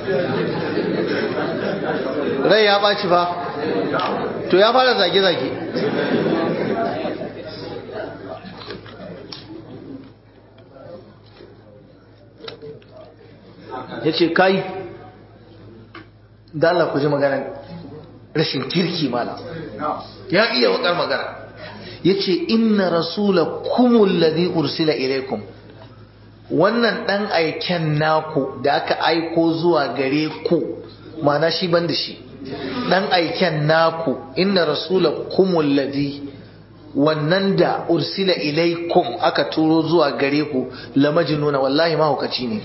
rai ya ɓaci fa to ya fara zage-zage ya ce kai da Allah ku ji magana rashin kirki mana ya iya wakar magana ya ce inna rasula kumul ladhi ursila ilaikum wannan dan aiken naku da aka aiko zuwa gare ku mana shi ban da shi dan aiken naku inna rasula kumul ladhi wannan da ursila ilaikum aka turo zuwa gare ku la majnuna wallahi mahaukaci ne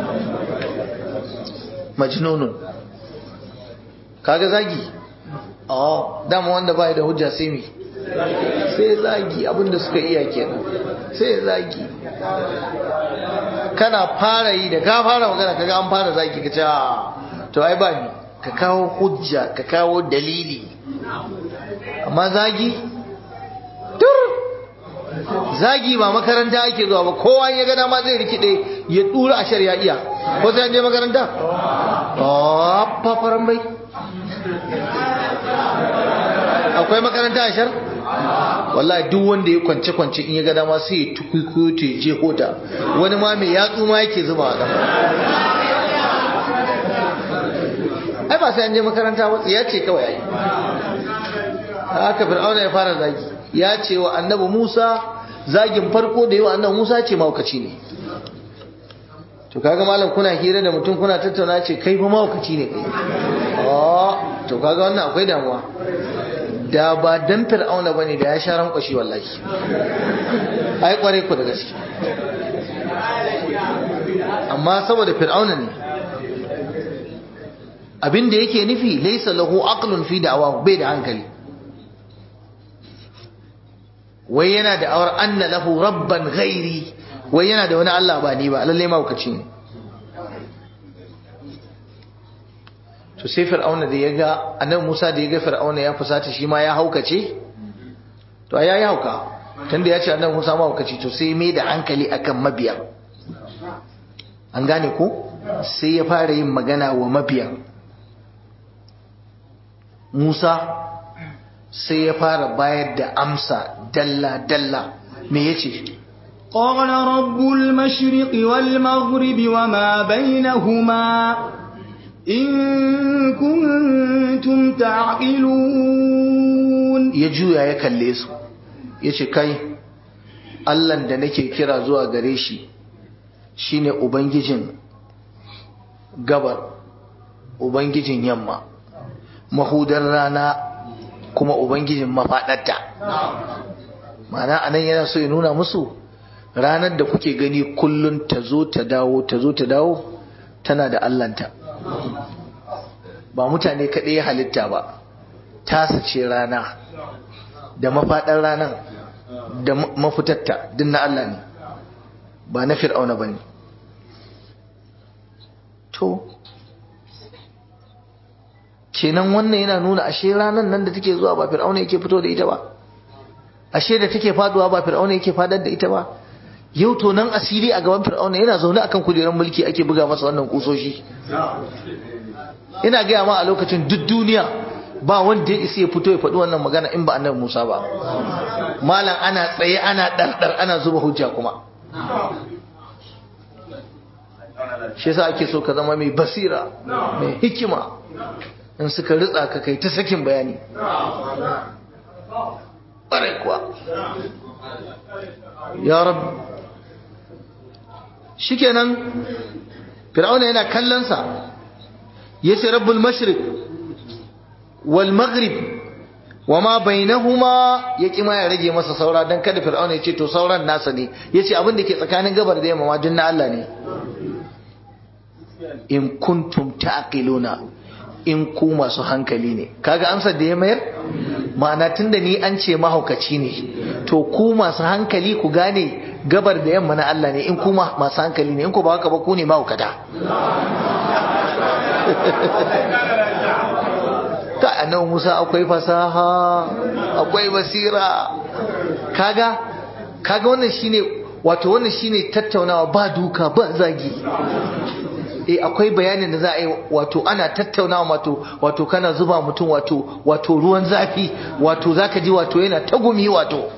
majnunun kaga zagi oh dama wanda bai da hujja sai mi sai zagi abinda suka iya kenan sai zagi kana fara yi da ka fara magana kaga an fara zagi ka ce to ai ba ni ka kawo hujja ka kawo dalili amma zagi tur zagi ba makaranta ake zuwa ba kowa ya ga dama zai rikide ya dura a shari'a iya ko sai an je makaranta oh fafaran bai akwai makaranta a shar wallahi duk wanda ya kwance kwance in ya ga dama sai ya tukuikuyo ta je hota wani ma mai yatsu ma yake zuba a ƙasa ai ba sai an je makaranta ba ya ce kawai ai haka fir'auna ya fara zagi ya ce wa annabi Musa zagin farko da yi wa annabi Musa ce maukaci ne to kaga malam kuna hira da mutum kuna tattauna ce kai fa maukaci ne kai oh to kaga wannan akwai damuwa da ba dan fir'auna bane da ya sha rankwashi wallahi ai kware ku da gaske amma saboda fir'auna ne abin da yake nufi laysa lahu aqlun fi da'awahu bai da hankali wai yana da awar anna lahu rabban ghairi wai yana da wani Allah ba ni ba lalle mahaukaci ne to sai fir'auna da ya ga annabi Musa da ya ga fir'auna ya fusata shi ma ya haukace to ya yi hauka tunda ya ce annabi Musa mahaukaci to sai mai da hankali akan mabiya an gane ko sai ya fara yin magana wa mabiya Musa sai ya fara bayar da amsa dalla dalla me yace قال رب المشرق والمغرب وما بينهما إن كنتم تعقلون ya juya ya kalle su ya ce kai allan da nake kira zuwa gare shi shine ubangijin gabar ubangijin yamma mahudar rana kuma ubangijin mafaɗarta ma'ana anan yana so ya nuna musu ranar da kuke gani kullum ta zo ta dawo ta zo ta dawo tana da allanta ba mutane kaɗai ya halitta ba tasa ce rana da mafaɗar ranar da mafitatta din na Allah ne ba na fir'auna ba ne to kenan wannan yana nuna ashe ranar nan da take zuwa ba fir'auna yake fito da ita ba ashe da take faduwa ba fir'auna yake fadar da ita ba yau to nan asiri a gaban fir'auna yana zaune akan kujerar mulki ake buga masa wannan kusoshi ina gaya ma a lokacin duk duniya ba wanda ya isa ya fito ya faɗi wannan magana in ba annabi Musa ba malam ana tsaye ana ɗarɗar ana zuba hujja kuma shi yasa ake so ka zama mai basira mai hikima in suka ritsa ka kai ta sakin bayani ƙwarai kuwa ya rab shikenan fir'auna yana kallonsa ya ce rabbul mashriq wal maghrib wama bainahuma ya kima ya rage masa saura dan kada fir'auna ya ce to sauran nasa ne yace abin da ke tsakanin gabar da yamma ma duk na Allah ne in kuntum ta'qiluna in ku masu hankali ne kaga amsar da ya mayar ma'ana tunda ni an ce mahaukaci ne to ku masu hankali ku gane gabar da yamma na Allah ne in ku masu hankali ne in ku ba haka ba ku ne mahaukata ka annabi Musa akwai fasaha akwai basira kaga kaga wannan shine wato wannan shine tattaunawa ba duka ba zagi eh akwai bayanin da za a yi wato ana tattaunawa wato wato kana zuba mutum wato wato ruwan zafi wato zaka ji wato yana tagumi wato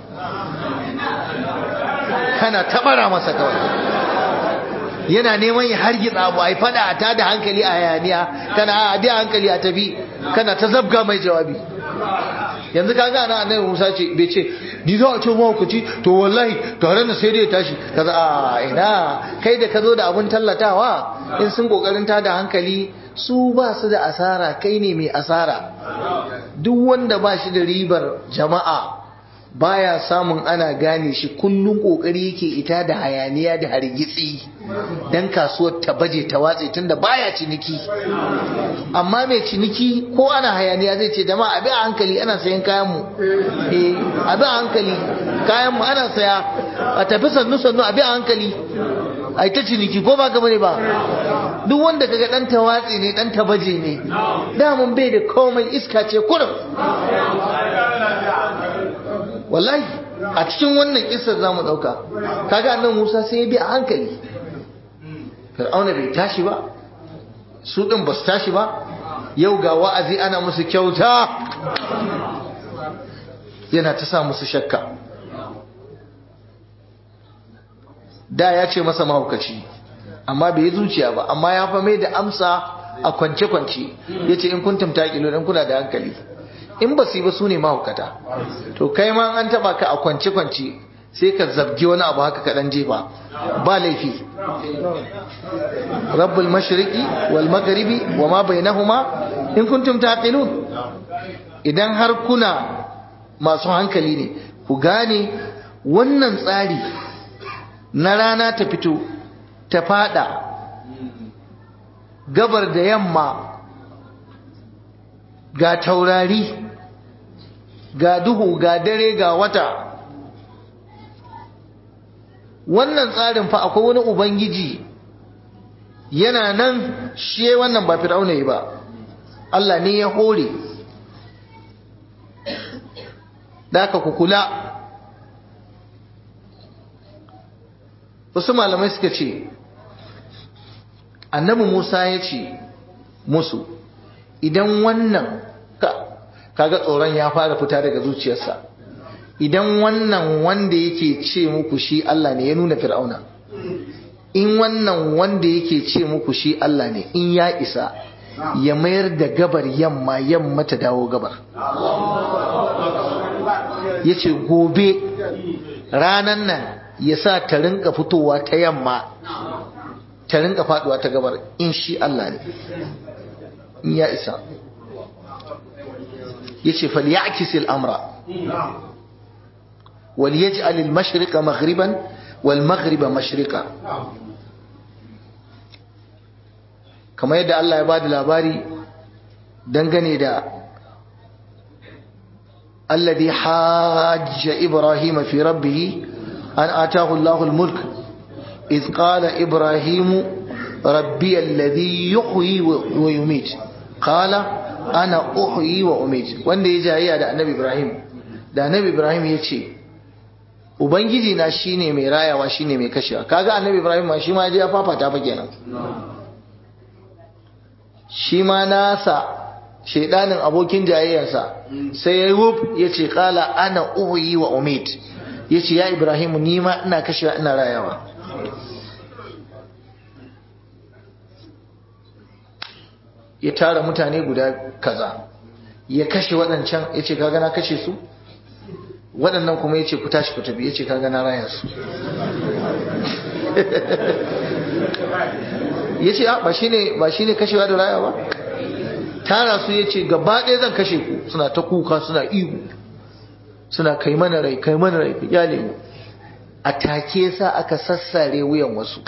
kana tabara masa kawai yana neman ya hargitsa abu ai fada a tada hankali a hayaniya kana a bi hankali a tafi kana ta zabga mai jawabi yanzu kaga ana annabi Musa ce bai ce ni za a ce mahaukaci to wallahi tare da sai dai tashi kaza a ina kai da ka zo da abun tallatawa in sun kokarin tada hankali su ba su da asara kai ne mai asara duk wanda ba shi da ribar jama'a baya samun ana gane shi kullum kokari yake ita da hayaniya da hargitsi dan kasuwar ta baje ta watse tunda baya ciniki amma mai ciniki ko ana hayaniya zai ce jama'a abi a hankali ana sayan kayan mu eh abi a hankali kayan mu ana saya a tafi sannu sannu abi a hankali ai ta ciniki ko ba gaba ne ba duk wanda kaga dan tawatsi ne dan tabaje ne damun bai da komai iska ce kurum wallahi a cikin wannan kisar za mu ɗauka kaga annan musa sai ya bi a hankali fir'auna bai tashi ba su ɗin ba su tashi ba yau ga wa'azi ana musu kyauta yana ta sa musu shakka da ya ce masa mahaukaci amma bai yi zuciya ba amma ya fa mai da amsa a kwance-kwance ya ce in kuntum taƙilo in kuna da hankali in ba su yi ba su ne mahaukata to kai ma an taba ka a kwance-kwance sai ka zabgi wani abu haka kaɗan jefa ba laifi rabbul mashriqi wal magharibi wa ma bainahuma in kuntum taqilun idan har kuna masu hankali ne ku gane wannan tsari na rana ta fito ta fada gabar da yamma ga taurari ga duhu ga dare ga wata wannan tsarin fa akwai wani ubangiji yana nan shi wannan ba fir'auna yi ba Allah ne ya hore da aka kukula wasu malamai suka ce annabi Musa ya ce musu idan wannan kaga tsoron ya fara fita daga zuciyarsa idan wannan wanda yake ce muku shi Allah ne ya nuna fir'auna in wannan wanda yake ce muku shi Allah ne in ya isa ya mayar da gabar yamma yamma ta dawo gabar ya ce gobe ranan nan ya sa ta rinka fitowa ta yamma ta rinka faduwa ta gabar in shi Allah ne in ya isa ya ce falyakis al'amra wal yaj'al al-mashriqa maghriban wal maghriba mashriqa kamar yadda Allah ya bada labari dangane da alladhi hajja ibrahim fi rabbih an atahu Allahu al-mulk إذ قال إبراهيم ربي الذي يحيي ويميت قال أنا أحيي وأميت wanda ya jayayya da annabi Ibrahim da annabi Ibrahim ya ce ubangiji na shine mai rayawa shine mai kashewa kaga annabi Ibrahim ma shi ma ya fafata fa kenan shi ma nasa shedanin abokin jayayyarsa sai ya wuf ya ce kala ana uhuyi wa umid ya ce ya Ibrahim ni ma ina kashewa ina rayawa ya tara mutane guda kaza ya kashe waɗancan ya ce kaga na kashe su waɗannan kuma ya ce ku tashi ku tafi ya ce kaga na raya su ya ce ba shi ne ba shi ne kashewa da raya ba tara su ya ce gaba ɗaya zan kashe ku suna ta kuka suna ihu suna kai mana rai kai mana rai ya nemi a take sa aka sassare wuyan wasu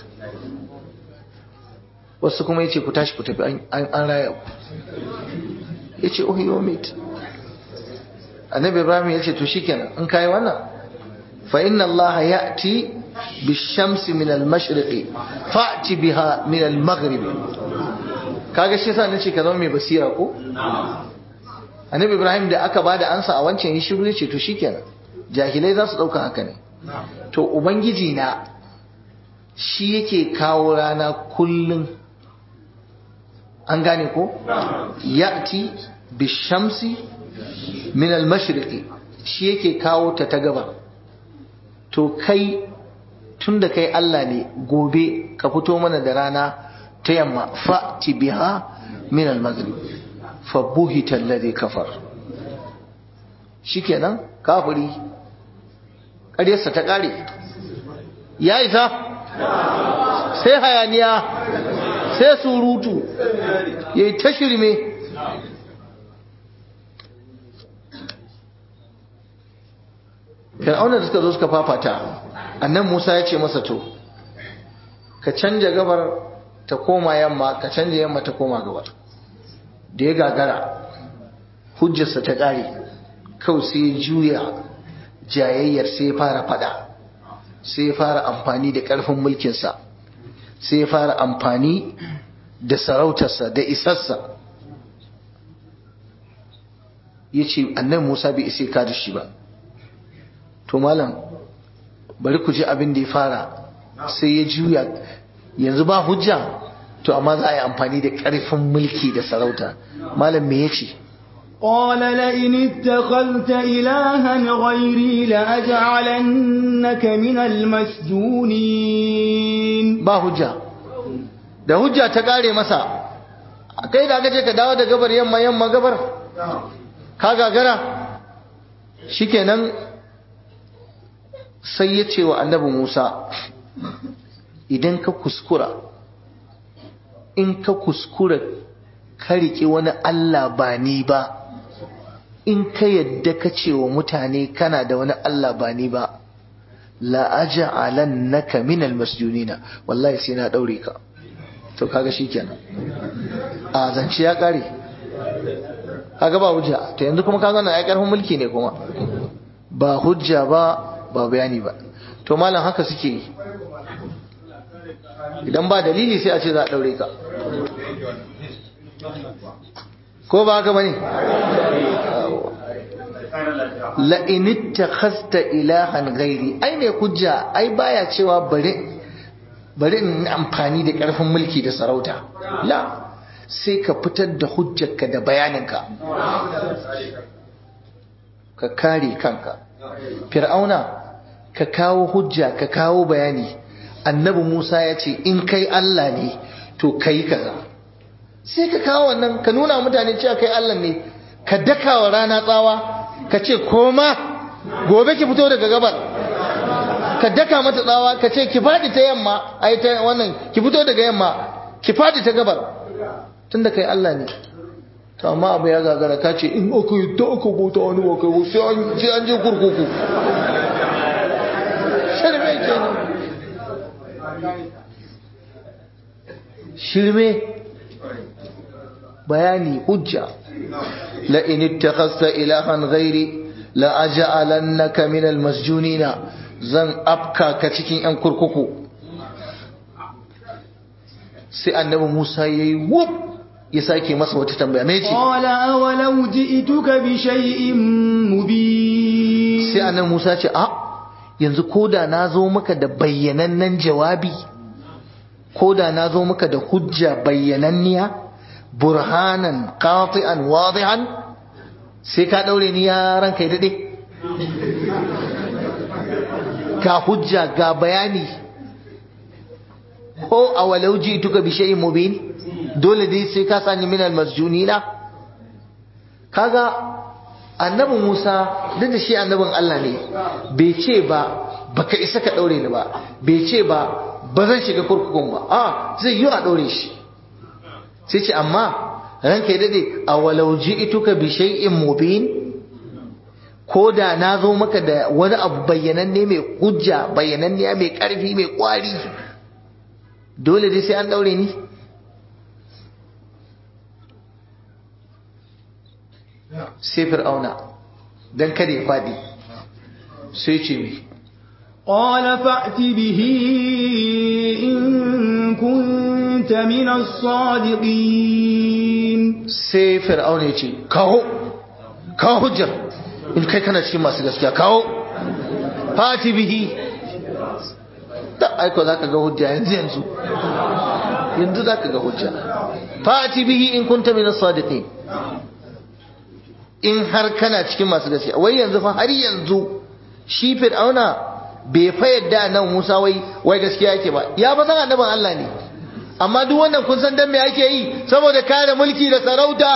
wasu kuma ya ce ku tashi ku tafi an raya ku ya ce ohiyo mit annabi ibrahim ya ce to shikenan in kayi wannan fa inna allaha ya'ti bishamsi min al-mashriqi fa'ti biha min al-maghribi kaga shi yasa nace ka zama mai basira ko annabi ibrahim da aka bada ansa a wancan yi shiru ya ce to shikenan jahilai za su dauka haka ne to ubangiji na shi yake kawo rana kullum an gane ko ya'ti bishamsi min al-mashriqi shi yake kawo ta ta gaba to kai tunda kai Allah ne gobe ka fito mana da rana ta yamma fa'ti biha min al-maghrib fa buhita alladhi kafar shikenan kafiri ƙaryarsa ta ƙare ya isa sai hayaniya sai surutu ya yi ta shirme fir'auna da suka zo suka fafata annan musa ya ce masa to ka canja gabar ta koma yamma ka canja yamma ta koma gabar da ya gagara hujjarsa ta ƙare kawai sai ya juya jayayyar sai ya fara fada sai ya fara amfani da ƙarfin mulkinsa sai ya fara amfani da sarautarsa da isarsa ya ce annan musa bai isa ka da shi ba to malam bari ku ji abin da ya fara sai ya juya yanzu ba hujja to amma za a yi amfani da ƙarfin mulki da sarauta malam me ya ce قال لئن اتخذت إلها غيري لأجعلنك من المسجونين ba hujja da hujja ta kare masa kai da aka ce ka dawo da gabar yamma yamma gabar ka gagara shikenan sai ya ce wa annabi Musa idan ka kuskura in ka kuskura ka riƙe wani Allah ba ni ba in ka yadda ka ce wa mutane kana da wani Allah ba ni ba la'aja'alannaka minal masjunina wallahi sai na daure ka to kaga shikenan a zance ya kare kaga ba hujja to yanzu kuma kaga na ai karfin mulki ne kuma ba hujja ba ba bayani ba to malam haka suke yi idan ba dalili sai a ce za a daure ka ko ba haka bane la in ittakhasta ilahan ghairi ai ne hujja ai baya cewa bari bari in amfani da karfin mulki da sarauta la sai ka fitar da hujjarka da bayaninka ka kare kanka fir'auna ka kawo hujja ka kawo bayani annabi Musa ya ce in kai Allah ne to kai kaza sai ka kawo wannan ka nuna mutane cewa kai Allah ne ka daka wa rana tsawa ka ce koma gobe ki fito daga gabar ka daka mata tsawa ka ce ki fadi ta yamma ai ta wannan ki fito daga yamma ki fadi ta gabar tunda kai Allah ne to amma abu ya gagara ka ce in aka yi ta aka bota wani wa kai sai an je kurkuku shirme kenan shirme bayani hujja la in ittakhasta ilahan ghairi la aj'alannaka min almasjunina zan afka ka cikin yan kurkuku sai annabi Musa yayi wuf ya sake masa wata tambaya me ce qala awalau ji'tuka bi shay'in mubin sai annabi Musa ce a yanzu koda na zo maka da bayyanannen jawabi koda na zo maka da hujja bayyananniya burhanan qati'an wadihan sai ka daure ni ya ranka dade ga hujja ga bayani ko awalau ji'tuka bi shay'in mubin dole dai sai ka sani min almasjunina kaga annabi Musa duk da shi annabin Allah ne bai ce ba baka isa ka daure ni ba bai ce ba ba zan shiga kurkukun ba a zai yi a daure shi sai ce amma ranka ya dade a walau ji'tuka bi shay'in mubin ko da na zo maka da wani abu bayyananne mai hujja bayyananne mai karfi mai kwari dole dai sai an daure ni sai fir'auna don kada ya faɗi sai ce mi قال فأت به إن كنت من الصادقين sai fir'auna ya ce kawo kawo hujjar in kai kana cikin masu gaskiya kawo fati bihi da aiko za ka ga hujja yanzu yanzu yanzu za ka ga hujja fati bihi in kunta min as-sadiqin in har kana cikin masu gaskiya wai yanzu fa har yanzu shi fir'auna bai fa yadda nan Musa wai wai gaskiya yake ba ya ba san annaban Allah ne amma duk wannan kun san dan me ake yi saboda kare mulki da sarauta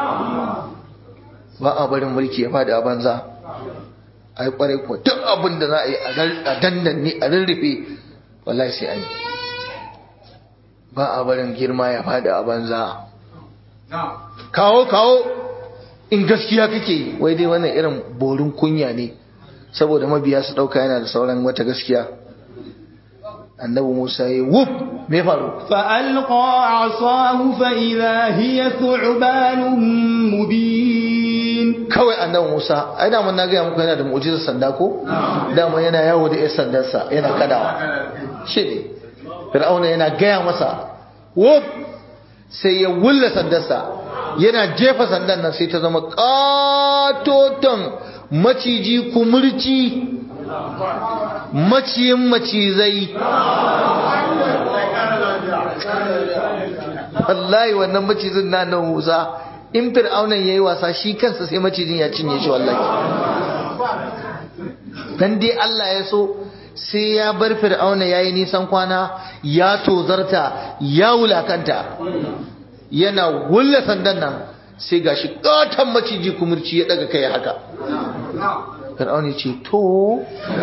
ba a barin mulki ya fada a banza ai kwarai ko duk abin da za a yi a dandan ni a rurrufe wallahi sai an yi ba a barin girma ya fada a banza kawo kawo in gaskiya kake yi wai dai wannan irin borin kunya ne saboda mabiya su dauka yana da sauran wata gaskiya annabi Musa ya wuf me faru فألقى عصاه فإذا هي ثعبان مبين kawai annabi Musa ai da mun na ga muku yana da mu'jizar sanda ko da mun yana yawo da 'yan sandarsa yana kadawa shi ne Fir'auna yana gaya masa wuf sai ya wulla sandarsa yana jefa sandan nan sai ta zama katoton maciji kumurci maciyin macizai wallahi wannan macizin na nan Musa in fir'aunan yayi wasa shi kansa sai macijin ya cinye shi wallahi dan dai Allah ya so sai ya bar fir'auna yayi nisan kwana ya tozarta ya wulakanta yana wulla sandan nan sai gashi katon maciji kumurci ya daga kai haka fir'auna ce to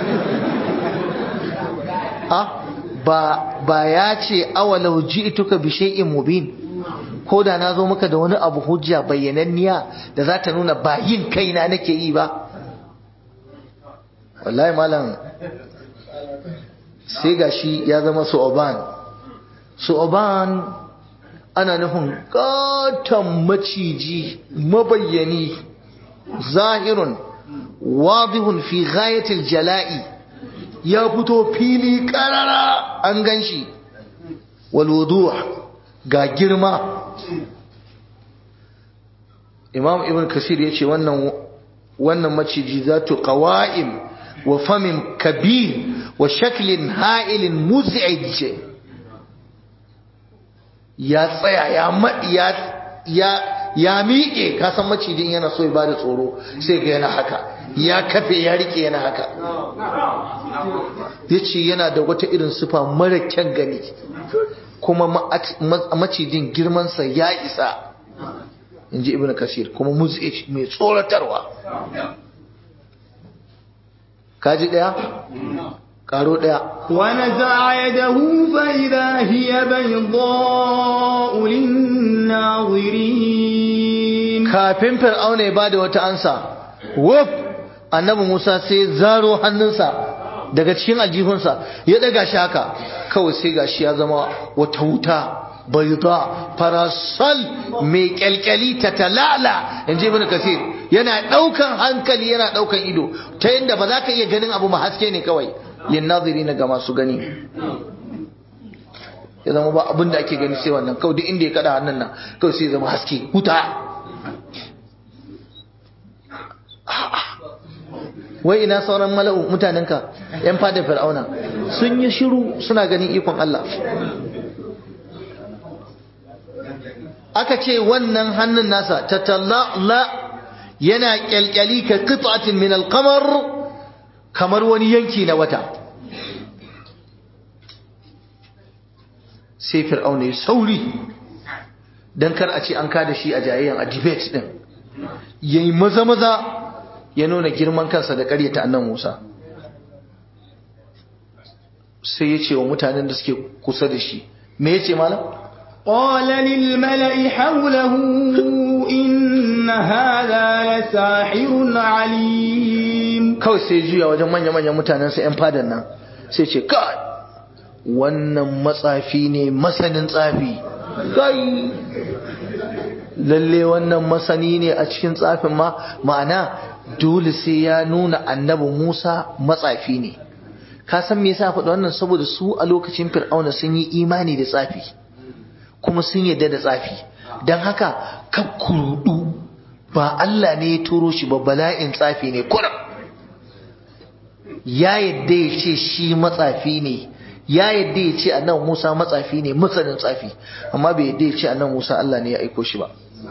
ha ba ba ya ce awalau ji'tuka bi shay'in mubin ko da na zo maka da wani abu hujja bayyananniya da za ta nuna ba yin kaina nake yi ba wallahi malam sai gashi ya zama su'oban su'oban ana nufin katon maciji mabayyani zahirun wadihun fi ghayatil jala'i ya fito fili karara an ganshi wal wuduh ga girma imam ibn kasir ya ce wannan wannan maciji zatu qawa'im wa famin kabir wa shaklin ha'ilin muz'ij ya tsaya ya ya ya ya miƙe ka san macijin yana so ya bada tsoro sai ga yana haka ya kafe ya rike yana haka yace yana da wata irin sifa mara kyan gani kuma macijin girmansa ya isa in ji ibn kasir kuma muz'i mai tsoratarwa kaji daya karo daya ونزع يده فإذا هي بيضاء للناظرين kafin fir'auna ya bada wata ansa wuf annabi Musa sai zaro hannunsa daga cikin aljihunsa ya daga shi haka kawai sai gashi ya zama wata wuta bayda farasal mai kyalkyali ta talala in ji ibn kasir yana daukan hankali yana daukan ido ta yadda ba za ka iya ganin abu ma haske ne kawai lin nazirina ga masu gani ya zama ba abin da ake gani sai wannan kawai duk inda ya kada hannun nan kawai sai ya zama haske wuta wai ina sauran mala'u mutanenka yan fada fir'auna sun yi shiru suna ganin ikon Allah aka ce wannan hannun nasa ta talla yana kyalkyali ka qit'atin min al-qamar kamar wani yanki na wata sai fir'auna ya sauri dan kar a ce an kada shi a jayayyan a debate din yayi maza maza ya nuna girman kansa da ƙaryata annan Musa sai ya ce wa mutanen da suke kusa da shi me ya ce malam قال للملأ حوله إن هذا لساحر عليم kawai sai juya wajen manya-manyan mutanensa 'yan fadan nan sai ce kai wannan matsafi ne masanin tsafi kai lalle wannan masani ne a cikin tsafin ma ma'ana dole sai ya nuna annabi Musa matsafi ne ka san me yasa faɗa wannan saboda su a lokacin fir'auna sun yi imani da tsafi kuma sun yadda da tsafi don haka kakkurudu ba Allah ne ya turo shi ba bala'in tsafi ne kuram ya yadda ya ce shi matsafi ne ya yadda ya ce annan Musa matsafi ne masanin tsafi amma bai yadda ya ce annan Musa Allah ne ya aiko shi ba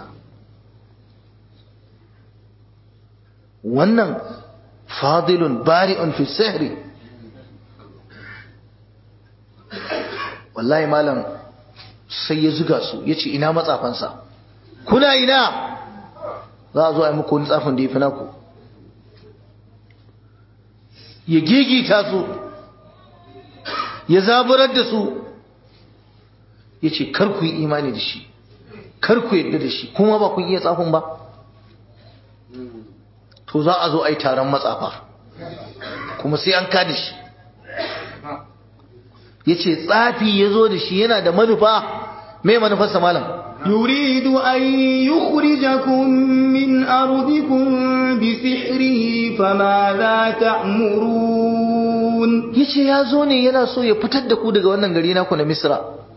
wannan fadilun bari'un fi sihri wallahi malam sai ya zuga su ya ce ina matsafansa kuna ina za a zo a yi muku wani tsafin da ya fi naku ya gigita su ya zaburar da su ya ce kar ku yi imani da shi kar ku yadda da shi kuma ba kun iya tsafin ba to za a zo a yi taron matsafa kuma sai an kada shi ya ce tsafi ya zo da shi yana da manufa mai manufarsa malam يريد أن يخرجكم من أرضكم بسحره فماذا تأمرون ya ce ya zo ne yana so ya fitar da ku daga wannan gari naku na misra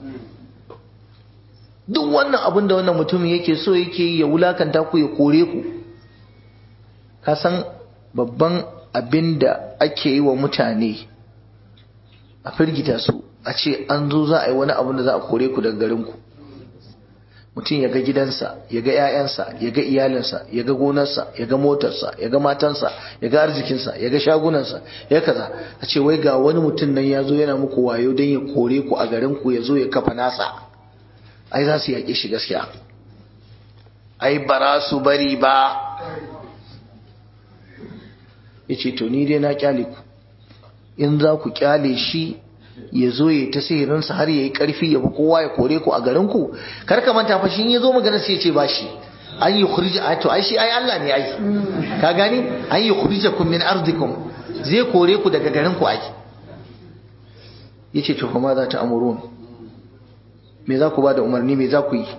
duk wannan abin da wannan mutum yake so yake yi ya wulakanta ku ya kore ku ka san babban abin da ake yi wa mutane a firgita su a ce an zo za a yi wani abin da za a kore ku daga garinku mutum ya ga gidansa ya ga 'ya'yansa ya ga iyalinsa ya ga gonarsa ya ga motarsa ya ga matansa ya ga arzikinsa ya ga shagunansa ya kaza a ce wai ga wani mutum nan ya zo yana muku wayo don ya kore ku a garinku ya zo ya kafa nasa ai za su yaƙe shi gaskiya ai bara su bari ba ya ce to ni dai na kyale ku in za ku kyale shi ya zo ya ta sihirinsa har ya yi ƙarfi ya bi kowa ya kore ku a garinku kar ka manta fa shi ya zo magana sai ya ce ba shi an yi kurija to ai shi ai Allah ne ai ka gani an yi kurija kun min ardikum zai kore ku daga garinku ai yace to kuma za ta amurun me za ku ba da umarni me za ku yi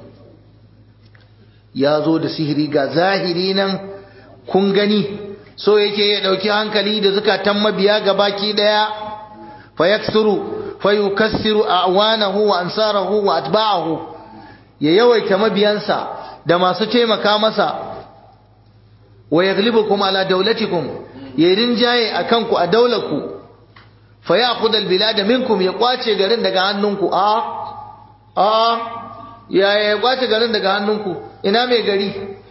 ya zo da sihiri ga zahiri nan kun gani so yake ya dauki hankali da zukatan mabiya ga baki daya fa yaksuru fayukassiru a'wanahu wa ansarahu wa atba'ahu ya yawaita mabiyansa da masu taimaka masa wa yaghlibukum ala dawlatikum ya rinjaye akan ku a daularku fa ya'khudh albilada minkum ya kwace garin daga hannunku a a ya ya kwace garin daga hannunku ina mai gari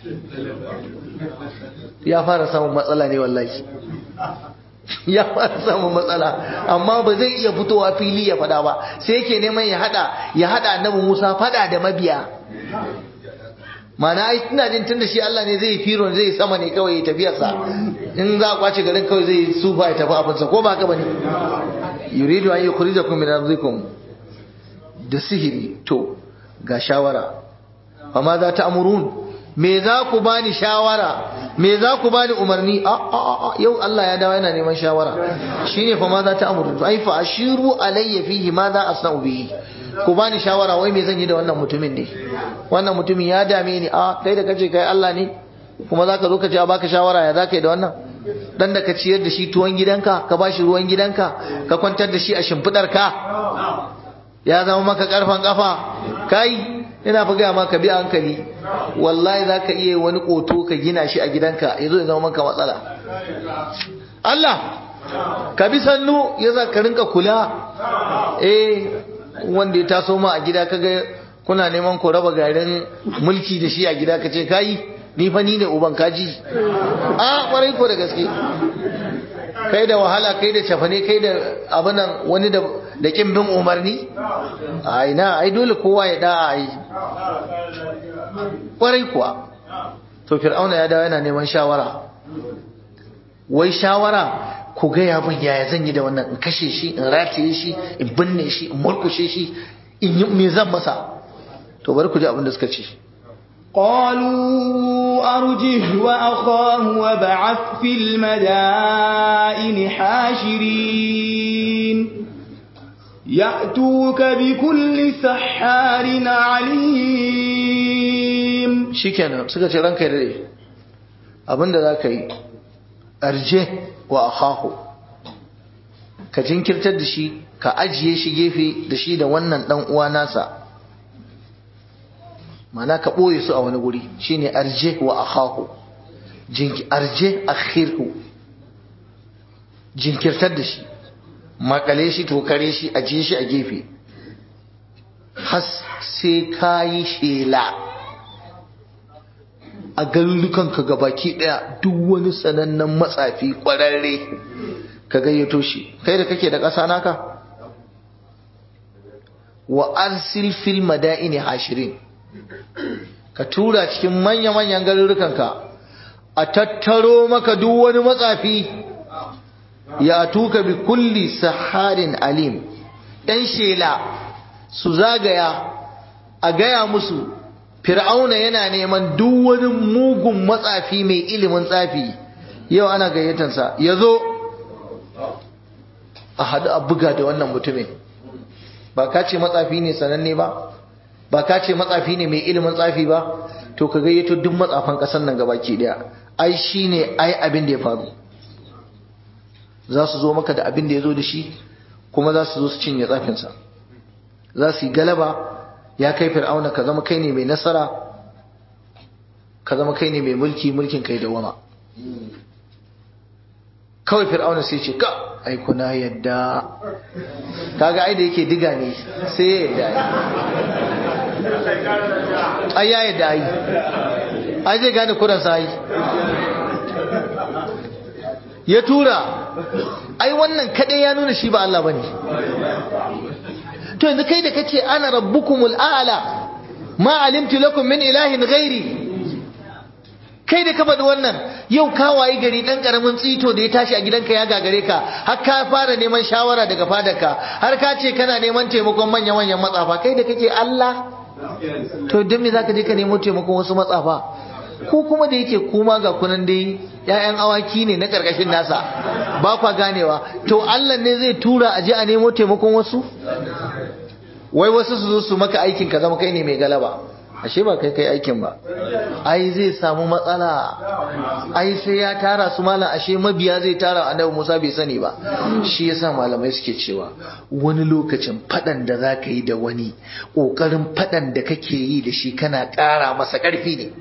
ya fara samun matsala ne wallahi ya fara samun matsala amma ba zai iya fitowa fili ya fada ba sai yake neman ya hada ya hada annabi Musa fada da mabiya mana ai ina jin tunda shi Allah ne zai firo zai sama ne kawai ya tafiyarsa in za a kwace garin kawai zai sufa ya tafi abinsa ko ba haka bane yuridu an yukhrijakum min ardikum da sihiri to ga shawara amma za ta amurun me za ku bani shawara me za ku bani umarni a a a yau Allah ya dawo yana neman shawara shine fa ma za ta amurun ai fa ashiru alayya fihi ma za asna'u bihi ku bani shawara wai me zan yi da wannan mutumin ne wannan mutumin ya dame ni a kai da kace kai Allah ne kuma zaka zo ka ce a baka shawara ya zaka yi da wannan dan da ka ciyar da shi tuwon gidanka ka bashi ruwan gidanka ka kwantar da shi a shimfidar ka ya zama maka karfan kafa kai ina fa gaya maka bi hankali wallahi zaka iya wani koto ka gina shi a gidanka yazo ya zama maka matsala Allah ka bi sannu ya za ka rinka kula eh wanda ya taso ma a gida kaga kuna neman ku raba garin mulki da shi a gida ka ce kai ni fa ni ne uban kaji a kwarai ko da gaske kai da wahala kai da cafane kai da abinan wani da da kin bin umarni ai na ai dole kowa ya da ai kwarai kuwa to fir'auna ya dawo yana neman shawara wai shawara ku gaya min yaya zan yi da wannan in kashe shi in rataye shi in binne shi in murkushe shi in yi me zan masa to bari ku ji abin da suka ce قالوا أرجه وأخاه وابعث في المدائن حاشرين يأتوك بكل سحار عليم shikenan suka ce ranka dare abinda za ka yi arje wa akhahu ka jinkirtar da shi ka ajiye shi gefe da shi da wannan dan uwa nasa mana ka ɓoye su a wani guri shine arje wa akhahu jinki arje akhirhu jinkirtar da shi makale shi tokare shi ajiye shi a gefe has sai ka yi shela a garurukanka gabaki daya duk wani sanannen matsafi kwararre ka gayyato shi kai da kake da ƙasa naka wa arsil fil madaini hashirin ka tura cikin manya-manyan garurukanka a tattaro maka duk wani matsafi ya tuka bi kulli saharin alim ɗan shela su zagaya a gaya musu fir'auna yana neman duk wani mugun matsafi mai ilimin tsafi yau ana gayyatansa ya zo a haɗu a buga da wannan mutumin ba ka ce matsafi ne sananne ba ba ka ce matsafi ne mai ilimin tsafi ba to ka gayyato duk matsafan ƙasar nan gabaki daya ai shi ne ai abin da ya faru za su zo maka da abin da ya zo da shi kuma za su zo su cinye tsafinsa za su yi galaba ya kai fir'auna ka zama kai ne mai nasara ka zama kai ne mai mulki mulkin kai da wama kawai fir'auna sai ce ka ai kuna yadda kaga ai da yake diga ne sai ya yadda ai ya yadda ai ai zai gane kuran sa ai ya tura ai wannan kadai ya nuna shi ba Allah bane to yanzu kai da kace ana rabbukumul a'la ma alimtu lakum min ilahin ghairi kai da ka faɗi wannan yau ka wayi gari ɗan ƙaramin tsito da ya tashi a gidanka ya gagare ka har ka fara neman shawara daga fadarka har ka ce kana neman taimakon manya-manyan matsafa kai da kake Allah to don me zaka je ka nemo taimakon wasu matsafa ko kuma da yake kuma ga kunan dai ƴaƴan awaki ne na ƙarƙashin nasa ba kwa ganewa to Allah ne zai tura a je a nemo taimakon wasu wai wasu su zo su maka aikin ka zama kai ne mai galaba ashe ba kai kai aikin ba ai zai samu matsala ai sai ya tara su malam ashe mabiya zai tara annabi Musa bai sani ba shi yasa malamai suke cewa wani lokacin fadan da za ka yi da wani kokarin fadan da kake yi da shi kana ƙara masa ƙarfi ne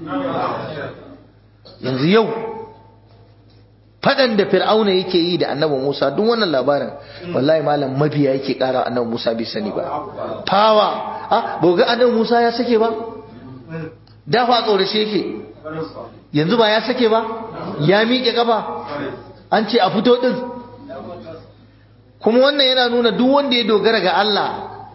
yanzu yau fadan da fir'auna yake yi da annabi Musa duk wannan labarin wallahi malam mabiya yake ƙara annabi Musa bai sani ba fawa ah ba ga annabi Musa ya sake ba da fa tsorace yake yanzu ba ya sake ba ya miƙe kafa an ce a fito din kuma wannan yana nuna duk wanda ya dogara ga Allah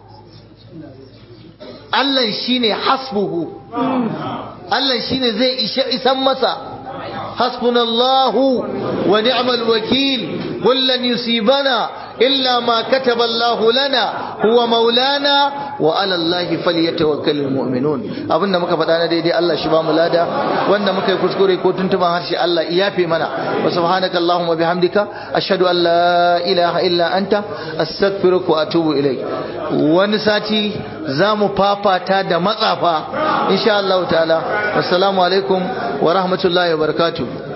Allah shine hasbuhu Allah shine zai isha isan masa hasbunallahu wa ni'mal wakil qul lan yusibana illa ma kataba Allah lana huwa maulana wa ala Allah falyatawakkalul mu'minun abinda muka faɗa na daidai Allah shi ba mu lada wanda muka yi kuskure ko tuntuban harshe Allah iyafe mana wa subhanaka allahumma bihamdika ashhadu an la ilaha illa anta astaghfiruka wa atubu ilaik wani sati za mu fafata da matsafa insha Allah ta'ala assalamu alaikum wa rahmatullahi wa barakatuh